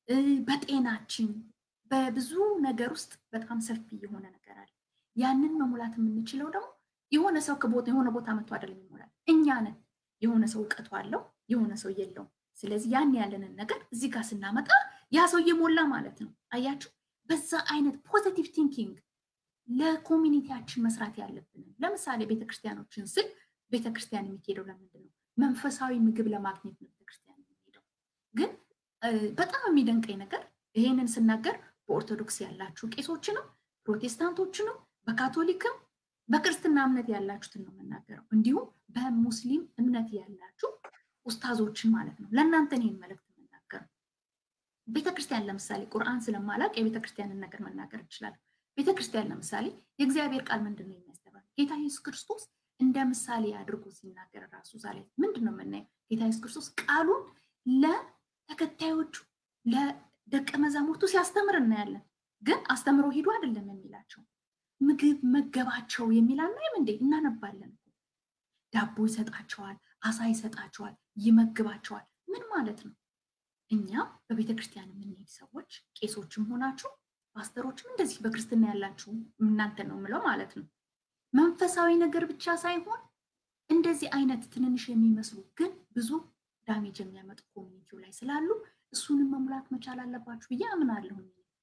በጤናችን፣ በብዙ ነገር ውስጥ በጣም ሰፊ የሆነ ነገር አለ። ያንን መሙላት የምንችለው ደግሞ የሆነ ሰው ከቦታ የሆነ ቦታ መጥቶ አይደለም ይሞላል። እኛ ነን። የሆነ ሰው እውቀቱ አለው፣ የሆነ ሰው የለውም። ስለዚህ ያን ያለንን ነገር እዚህ ጋር ስናመጣ ያ ሰው እየሞላ ማለት ነው። አያችሁ፣ በዛ አይነት ፖዚቲቭ ቲንኪንግ ለኮሚኒቲያችን መስራት ያለብንን ለምሳሌ ቤተክርስቲያኖችን ስል ቤተክርስቲያን የሚሄደው ለምንድን ነው? መንፈሳዊ ምግብ ለማግኘት ነው ቤተክርስቲያን የሚሄደው። ግን በጣም የሚደንቀኝ ነገር ይሄንን ስናገር በኦርቶዶክስ ያላችሁ ቄሶችንም ፕሮቴስታንቶችንም በካቶሊክም በክርስትና እምነት ያላችሁትን ነው የምናገረው። እንዲሁም በሙስሊም እምነት ያላችሁ ኡስታዞችን ማለት ነው። ለእናንተ ይህን መልእክት የምናገረው ቤተክርስቲያን ለምሳሌ ቁርአን ስለማላቅ የቤተክርስቲያንን ነገር መናገር እችላለሁ። ቤተክርስቲያን ለምሳሌ የእግዚአብሔር ቃል ምንድን ነው የሚያስተምረው? ጌታ ኢየሱስ ክርስቶስ እንደ ምሳሌ አድርጎ ሲናገር ራሱ ዛሬ ምንድን ነው የምናየው? ጌታ ኢየሱስ ክርስቶስ ቃሉን ለተከታዮቹ ለደቀ መዛሙርቱ ሲያስተምር እናያለን። ግን አስተምሮ ሂዱ አይደለም የሚላቸው ምግብ መገባቸው የሚል አናይም እንዴ? እናነባለን። ዳቦ ይሰጣቸዋል፣ አሳ ይሰጣቸዋል፣ ይመግባቸዋል። ምን ማለት ነው? እኛም በቤተ ክርስቲያን የምንሄድ ሰዎች ቄሶችም ሆናችሁ ፓስተሮችም እንደዚህ በክርስትና ያላችሁ እናንተ ነው የምለው ማለት ነው። መንፈሳዊ ነገር ብቻ ሳይሆን እንደዚህ አይነት ትንንሽ የሚመስሉ ግን ብዙ ዳሜጅ የሚያመጡ ኮሚኒቲው ላይ ስላሉ እሱንም መሙላት መቻል አለባችሁ ብዬ አምናለሁ።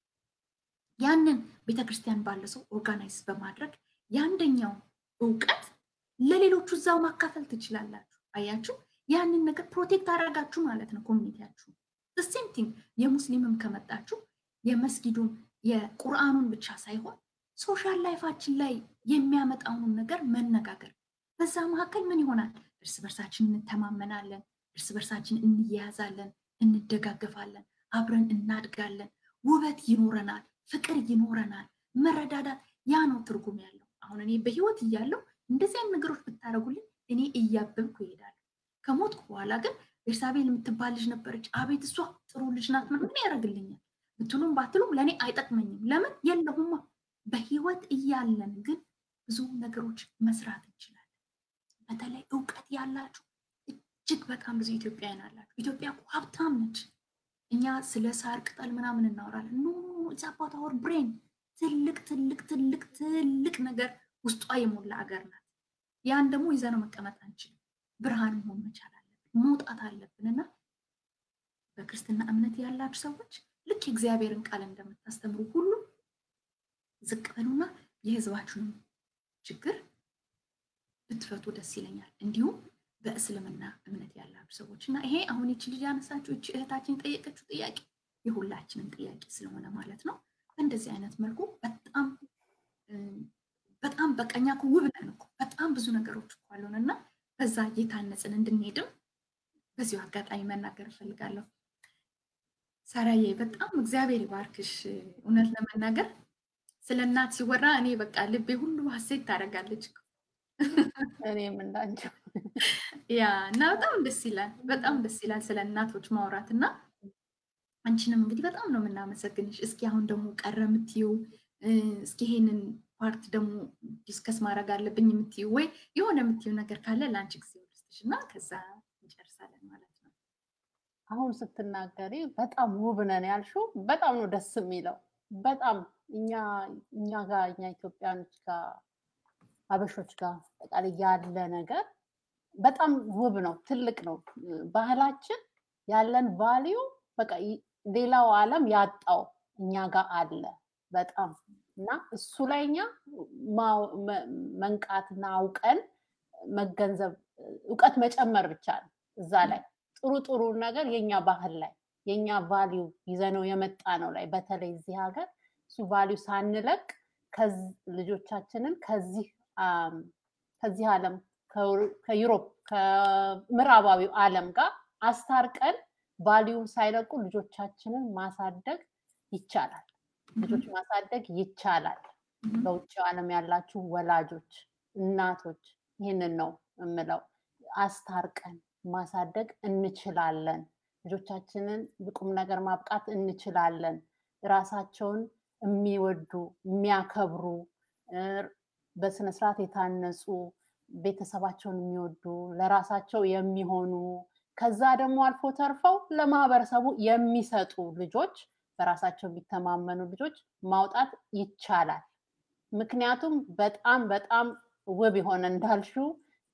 ያንን ቤተክርስቲያን ባለ ሰው ኦርጋናይዝ በማድረግ የአንደኛው እውቀት ለሌሎቹ እዛው ማካፈል ትችላላችሁ። አያችሁ፣ ያንን ነገር ፕሮቴክት አደረጋችሁ ማለት ነው ኮሚኒቲያችሁ። ሴም ቲንግ የሙስሊምም ከመጣችሁ የመስጊዱን የቁርአኑን ብቻ ሳይሆን ሶሻል ላይፋችን ላይ የሚያመጣውን ነገር መነጋገር። በዛ መካከል ምን ይሆናል? እርስ በርሳችን እንተማመናለን፣ እርስ በርሳችን እንያያዛለን፣ እንደጋገፋለን፣ አብረን እናድጋለን፣ ውበት ይኖረናል፣ ፍቅር ይኖረናል፣ መረዳዳት። ያ ነው ትርጉም ያለው። አሁን እኔ በህይወት እያለሁ እንደዚህ አይነት ነገሮች ብታደርጉልኝ እኔ እያበብኩ ይሄዳለሁ። ከሞትኩ በኋላ ግን ቤርሳቤል የምትባል ልጅ ነበረች፣ አቤት እሷ ጥሩ ልጅ ናት፣ ምን ያደርግልኛል ብትሉም ባትሉም ለእኔ አይጠቅመኝም። ለምን የለሁማ። በህይወት እያለን ግን ብዙ ነገሮች መስራት እንችላለን። በተለይ እውቀት ያላችሁ እጅግ በጣም ብዙ ኢትዮጵያውያን አላችሁ። ኢትዮጵያ እኮ ሀብታም ነች። እኛ ስለ ሳር ቅጠል ምናምን እናወራለን። ኖ አባት አወር ብሬን ትልቅ ትልቅ ትልቅ ትልቅ ነገር ውስጧ የሞላ አገር ናት። ያን ደግሞ ይዘነው መቀመጥ አንችልም። ብርሃን መሆን መቻል አለብን፣ መውጣት አለብን እና በክርስትና እምነት ያላችሁ ሰዎች ልክ የእግዚአብሔርን ቃል እንደምታስተምሩ ሁሉ ዝቅ በሉና የህዝባችሁን ችግር ብትፈቱ ደስ ይለኛል። እንዲሁም በእስልምና እምነት ያላችሁ ሰዎች እና ይሄ አሁን ይቺ ልጅ ያነሳችሁ ይቺ እህታችን የጠየቀችው ጥያቄ የሁላችንም ጥያቄ ስለሆነ ማለት ነው። በእንደዚህ አይነት መልኩ በጣም በጣም በቀኛ ውብ ነን እኮ በጣም ብዙ ነገሮች እኮ አሉን እና በዛ እየታነጽን እንድንሄድም በዚሁ አጋጣሚ መናገር እፈልጋለሁ። ሳራዬ በጣም እግዚአብሔር ይባርክሽ። እውነት ለመናገር ስለ እናት ሲወራ እኔ በቃ ልቤ ሁሉ ሀሴት ታደርጋለች። እኔም እንዳንቺው ያ እና በጣም ደስ ይላል፣ በጣም ደስ ይላል ስለ እናቶች ማውራት እና አንቺንም እንግዲህ በጣም ነው የምናመሰግንሽ። እስኪ አሁን ደግሞ ቀረ የምትይው እስኪ ይሄንን ፓርት ደግሞ ዲስከስ ማድረግ አለብኝ የምትይው ወይ የሆነ የምትይው ነገር ካለ ለአንቺ ጊዜ ውስጥሽ እና ከዛ እንጨርሳለን ማለት ነው። አሁን ስትናገሪ በጣም ውብ ነን ያልሽው በጣም ነው ደስ የሚለው። በጣም እኛ እኛ ጋር እኛ ኢትዮጵያኖች ጋር አበሾች ጋር አጠቃላይ ያለ ነገር በጣም ውብ ነው፣ ትልቅ ነው። ባህላችን ያለን ቫሊዩ በቃ ሌላው ዓለም ያጣው እኛ ጋር አለ በጣም እና እሱ ላይ እኛ መንቃትና አውቀን መገንዘብ እውቀት መጨመር ብቻ ነው። እዛ ላይ ጥሩ ጥሩ ነገር የኛ ባህል ላይ የኛ ቫሊዩ ይዘነው የመጣ ነው ላይ በተለይ እዚህ ሀገር እሱ ቫሊዩ ሳንለቅ ልጆቻችንን ከዚህ ከዚህ ዓለም ከዩሮፕ ከምዕራባዊው ዓለም ጋር አስታርቀን ቫሊዩን ሳይለቁ ልጆቻችንን ማሳደግ ይቻላል። ልጆች ማሳደግ ይቻላል። በውጭ ዓለም ያላችሁ ወላጆች፣ እናቶች ይህንን ነው የምለው። አስታርቀን ማሳደግ እንችላለን። ልጆቻችንን ቁም ነገር ማብቃት እንችላለን። ራሳቸውን የሚወዱ የሚያከብሩ፣ በስነስርዓት የታነጹ፣ ቤተሰባቸውን የሚወዱ፣ ለራሳቸው የሚሆኑ ከዛ ደግሞ አልፎ ተርፈው ለማህበረሰቡ የሚሰጡ ልጆች በራሳቸው የሚተማመኑ ልጆች ማውጣት ይቻላል። ምክንያቱም በጣም በጣም ውብ የሆነ እንዳልሽው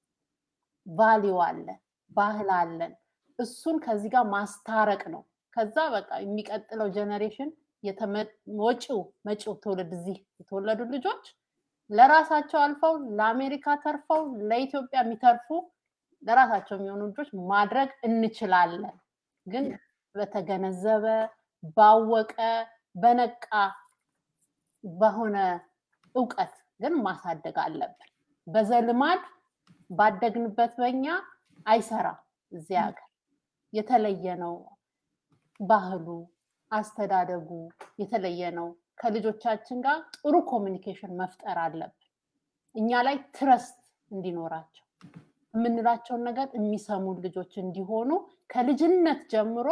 ቫሊዩ አለን፣ ባህል አለን። እሱን ከዚህ ጋር ማስታረቅ ነው። ከዛ በቃ የሚቀጥለው ጀኔሬሽን ወጪው መጪው ትውልድ እዚህ የተወለዱ ልጆች ለራሳቸው አልፈው ለአሜሪካ ተርፈው ለኢትዮጵያ የሚተርፉ ለራሳቸው የሚሆኑ ልጆች ማድረግ እንችላለን። ግን በተገነዘበ ባወቀ በነቃ በሆነ እውቀት ግን ማሳደግ አለብን። በዘልማድ ባደግንበት በኛ አይሰራም። እዚህ ሀገር የተለየ ነው ባህሉ፣ አስተዳደጉ የተለየ ነው። ከልጆቻችን ጋር ጥሩ ኮሚኒኬሽን መፍጠር አለብን። እኛ ላይ ትረስት እንዲኖራቸው የምንላቸውን ነገር የሚሰሙን ልጆች እንዲሆኑ ከልጅነት ጀምሮ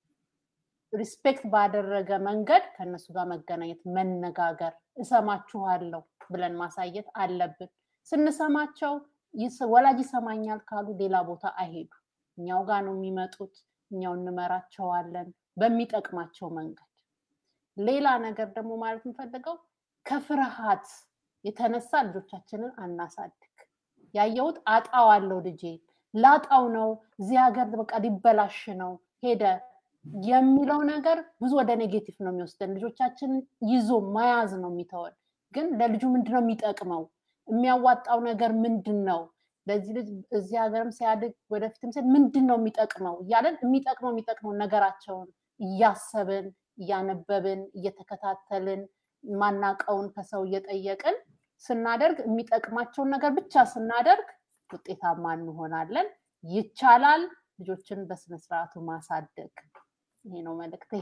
ሪስፔክት ባደረገ መንገድ ከእነሱ ጋር መገናኘት፣ መነጋገር፣ እሰማችኋለሁ ብለን ማሳየት አለብን። ስንሰማቸው ወላጅ ይሰማኛል ካሉ ሌላ ቦታ አይሄዱ፣ እኛው ጋር ነው የሚመጡት። እኛው እንመራቸዋለን በሚጠቅማቸው መንገድ። ሌላ ነገር ደግሞ ማለት የምፈልገው ከፍርሃት የተነሳ ልጆቻችንን አናሳድግ። ያየሁት አጣዋለሁ ልጄ ላጣው ነው እዚህ ሀገር በቃ ሊበላሽ ነው ሄደ የሚለው ነገር ብዙ ወደ ኔጌቲቭ ነው የሚወስደን። ልጆቻችንን ይዞ መያዝ ነው የሚተወን። ግን ለልጁ ምንድነው የሚጠቅመው? የሚያዋጣው ነገር ምንድን ነው? ለዚህ ልጅ እዚህ ሀገርም ሲያድግ ወደፊትም ሲል ምንድን ነው የሚጠቅመው እያለን የሚጠቅመው የሚጠቅመው ነገራቸውን እያሰብን እያነበብን እየተከታተልን ማናቀውን ከሰው እየጠየቅን ስናደርግ የሚጠቅማቸውን ነገር ብቻ ስናደርግ ውጤታማ እንሆናለን። ይቻላል። ልጆችን በስነስርዓቱ ማሳደግ ይሄ ነው መልእክቴ።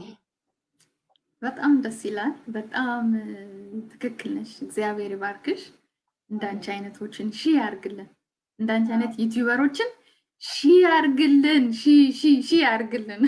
በጣም ደስ ይላል። በጣም ትክክል ነሽ። እግዚአብሔር ይባርክሽ። እንዳንቺ አይነቶችን ሺ ያርግልን። እንዳንቺ አይነት ዩቲዩበሮችን ሺ ያርግልን። ሺ ሺ ሺ ያርግልን።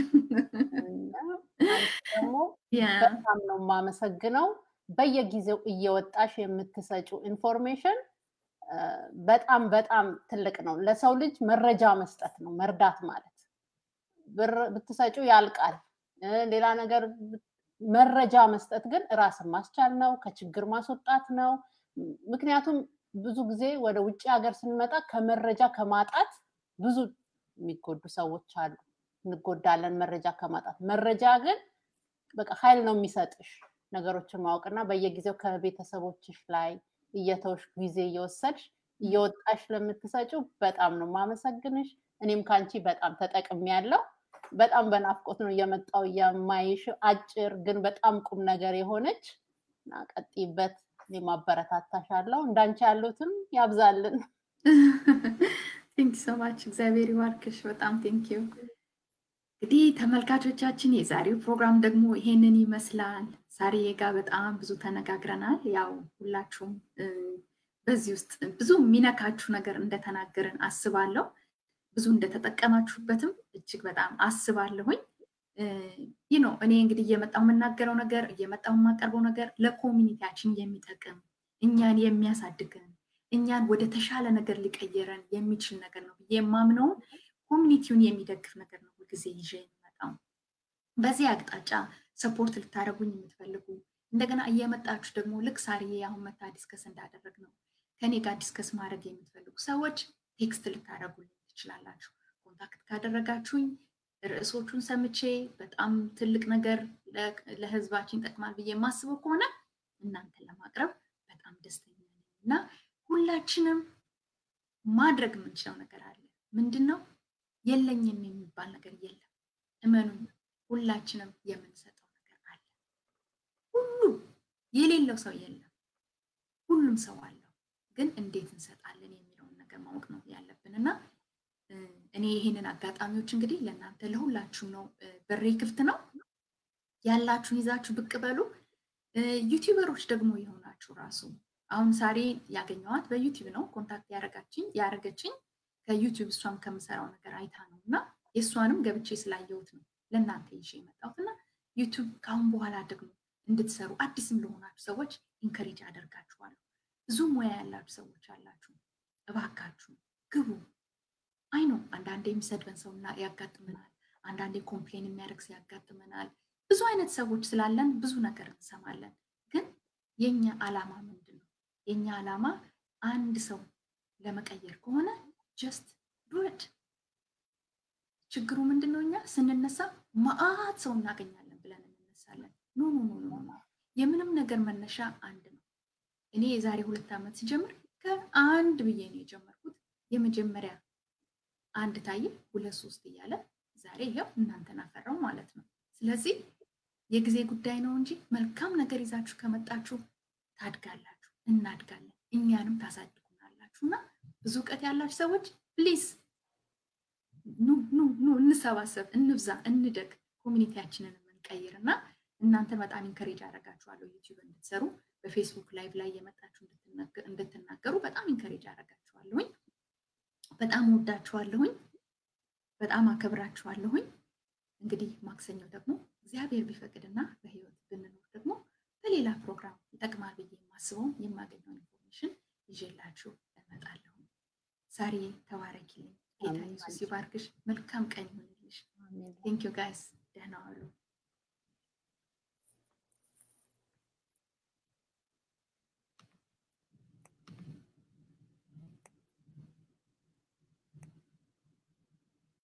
ደግሞ በጣም ነው የማመሰግነው። በየጊዜው እየወጣሽ የምትሰጪው ኢንፎርሜሽን በጣም በጣም ትልቅ ነው። ለሰው ልጅ መረጃ መስጠት ነው መርዳት ማለት። ብር ብትሰጪው ያልቃል። ሌላ ነገር መረጃ መስጠት ግን ራስን ማስቻል ነው፣ ከችግር ማስወጣት ነው። ምክንያቱም ብዙ ጊዜ ወደ ውጭ ሀገር ስንመጣ ከመረጃ ከማጣት ብዙ የሚጎዱ ሰዎች አሉ። እንጎዳለን መረጃ ከማጣት። መረጃ ግን በቃ ኃይል ነው የሚሰጥሽ ነገሮችን ማወቅና በየጊዜው ከቤተሰቦችሽ ላይ እየተውሽ ጊዜ እየወሰድሽ እየወጣሽ ለምትሰጪው በጣም ነው ማመሰግንሽ። እኔም ከአንቺ በጣም ተጠቅሚ ያለው በጣም በናፍቆት ነው እየመጣው የማይሽ አጭር ግን በጣም ቁም ነገር የሆነች እና ቀጥይበት። እኔም አበረታታሻለሁ። እንዳንቺ ያሉትም ያብዛልን። ቴንክ ሶ ማች እግዚአብሔር ይባርክሽ። በጣም ቴንክ ዩ። እንግዲህ ተመልካቾቻችን የዛሬው ፕሮግራም ደግሞ ይሄንን ይመስላል። ዛሬ ጋር በጣም ብዙ ተነጋግረናል። ያው ሁላችሁም በዚህ ውስጥ ብዙ የሚነካችሁ ነገር እንደተናገርን አስባለሁ። ብዙ እንደተጠቀማችሁበትም እጅግ በጣም አስባለሁኝ። ይህ ነው እኔ እንግዲህ እየመጣው የምናገረው ነገር እየመጣው የማቀርበው ነገር ለኮሚኒቲያችን የሚጠቅም እኛን የሚያሳድገን እኛን ወደ ተሻለ ነገር ሊቀየረን የሚችል ነገር ነው ብዬ የማምነውን ኮሚኒቲውን የሚደግፍ ነገር ነው ሁልጊዜ ይዤ የሚመጣው። በዚህ አቅጣጫ ሰፖርት ልታደረጉኝ የምትፈልጉ እንደገና እየመጣችሁ ደግሞ ልክ ሳርዬ አሁን መታ ዲስከስ እንዳደረግ ነው ከኔ ጋር ዲስከስ ማድረግ የምትፈልጉ ሰዎች ቴክስት ልታደረጉልኝ ትችላላችሁ። ኮንታክት ካደረጋችሁኝ ርዕሶቹን ሰምቼ በጣም ትልቅ ነገር ለህዝባችን ይጠቅማል ብዬ የማስበው ከሆነ እናንተን ለማቅረብ በጣም ደስተኛ ነኝ እና ሁላችንም ማድረግ የምንችለው ነገር አለ። ምንድን ነው? የለኝም የሚባል ነገር የለም። እመኑኝ፣ ሁላችንም የምንሰጠው ነገር አለ። ሁሉም የሌለው ሰው የለም። ሁሉም ሰው አለው። ግን እንዴት እንሰጣለን የሚለውን ነገር ማወቅ ነው ያለብን እና እኔ ይህንን አጋጣሚዎች እንግዲህ ለእናንተ ለሁላችሁም ነው በሬ ክፍት ነው። ያላችሁን ይዛችሁ ብቅ በሉ። ዩቲዩበሮች ደግሞ የሆናችሁ ራሱ አሁን ሳሬ ያገኘዋት በዩቲዩብ ነው ኮንታክት ያረጋችኝ ያረገችኝ ከዩቲዩብ እሷም ከምሰራው ነገር አይታ ነው እና የእሷንም ገብቼ ስላየሁት ነው ለእናንተ ይዤ የመጣሁት እና ዩቲዩብ ከአሁን በኋላ ደግሞ እንድትሰሩ አዲስም ለሆናችሁ ሰዎች ኢንከሬጅ አደርጋችኋለሁ። ብዙ ሙያ ያላችሁ ሰዎች አላችሁ፣ እባካችሁ ግቡ። አይ ነው አንዳንዴ የሚሰድበን ሰው ያጋጥመናል። አንዳንዴ ኮምፕሌን የሚያደርግ ሰው ያጋጥመናል። ብዙ አይነት ሰዎች ስላለን ብዙ ነገር እንሰማለን። ግን የኛ አላማ ምንድን ነው? የኛ አላማ አንድ ሰው ለመቀየር ከሆነ ጀስት ዱድ ችግሩ ምንድን ነው? እኛ ስንነሳ መአት ሰው እናገኛለን ብለን እንነሳለን። ኖ ኖ ኖ ኖ የምንም ነገር መነሻ አንድ ነው። እኔ የዛሬ ሁለት ዓመት ሲጀምር ከአንድ ብዬ ነው የጀመርኩት። የመጀመሪያ አንድ ታየ፣ ሁለት ሶስት እያለ ዛሬ ይኸው እናንተን አፈራው ማለት ነው። ስለዚህ የጊዜ ጉዳይ ነው እንጂ መልካም ነገር ይዛችሁ ከመጣችሁ ታድጋላችሁ፣ እናድጋለን፣ እኛንም ታሳድጉናላችሁ። እና ብዙ እውቀት ያላችሁ ሰዎች ፕሊዝ ኑ ኑ ኑ እንሰባሰብ፣ እንብዛ፣ እንደግ፣ ኮሚኒቲያችንን የምንቀይር እና እናንተ በጣም ኢንከሬጅ አደርጋችኋለሁ ዩቲዩብ እንድትሰሩ በፌስቡክ ላይቭ ላይ የመጣችሁ እንድትናገሩ በጣም ኢንከሬጅ አደርጋችኋለሁኝ። በጣም ወዳችኋለሁኝ። በጣም አከብራችኋለሁኝ። እንግዲህ ማክሰኞ ደግሞ እግዚአብሔር ቢፈቅድና በህይወት ብንኖር ደግሞ በሌላ ፕሮግራም ይጠቅማል ብዬ የማስበውን የማገኘውን ኢንፎርሜሽን ይዤላችሁ እመጣለሁ። ሳሪ ተባረኪልኝ። ጌታ ኢየሱስ ይባርክሽ። መልካም ቀን ይሁንልሽ። ቴንክ ዩ ጋይስ። ደህና ዋሉ።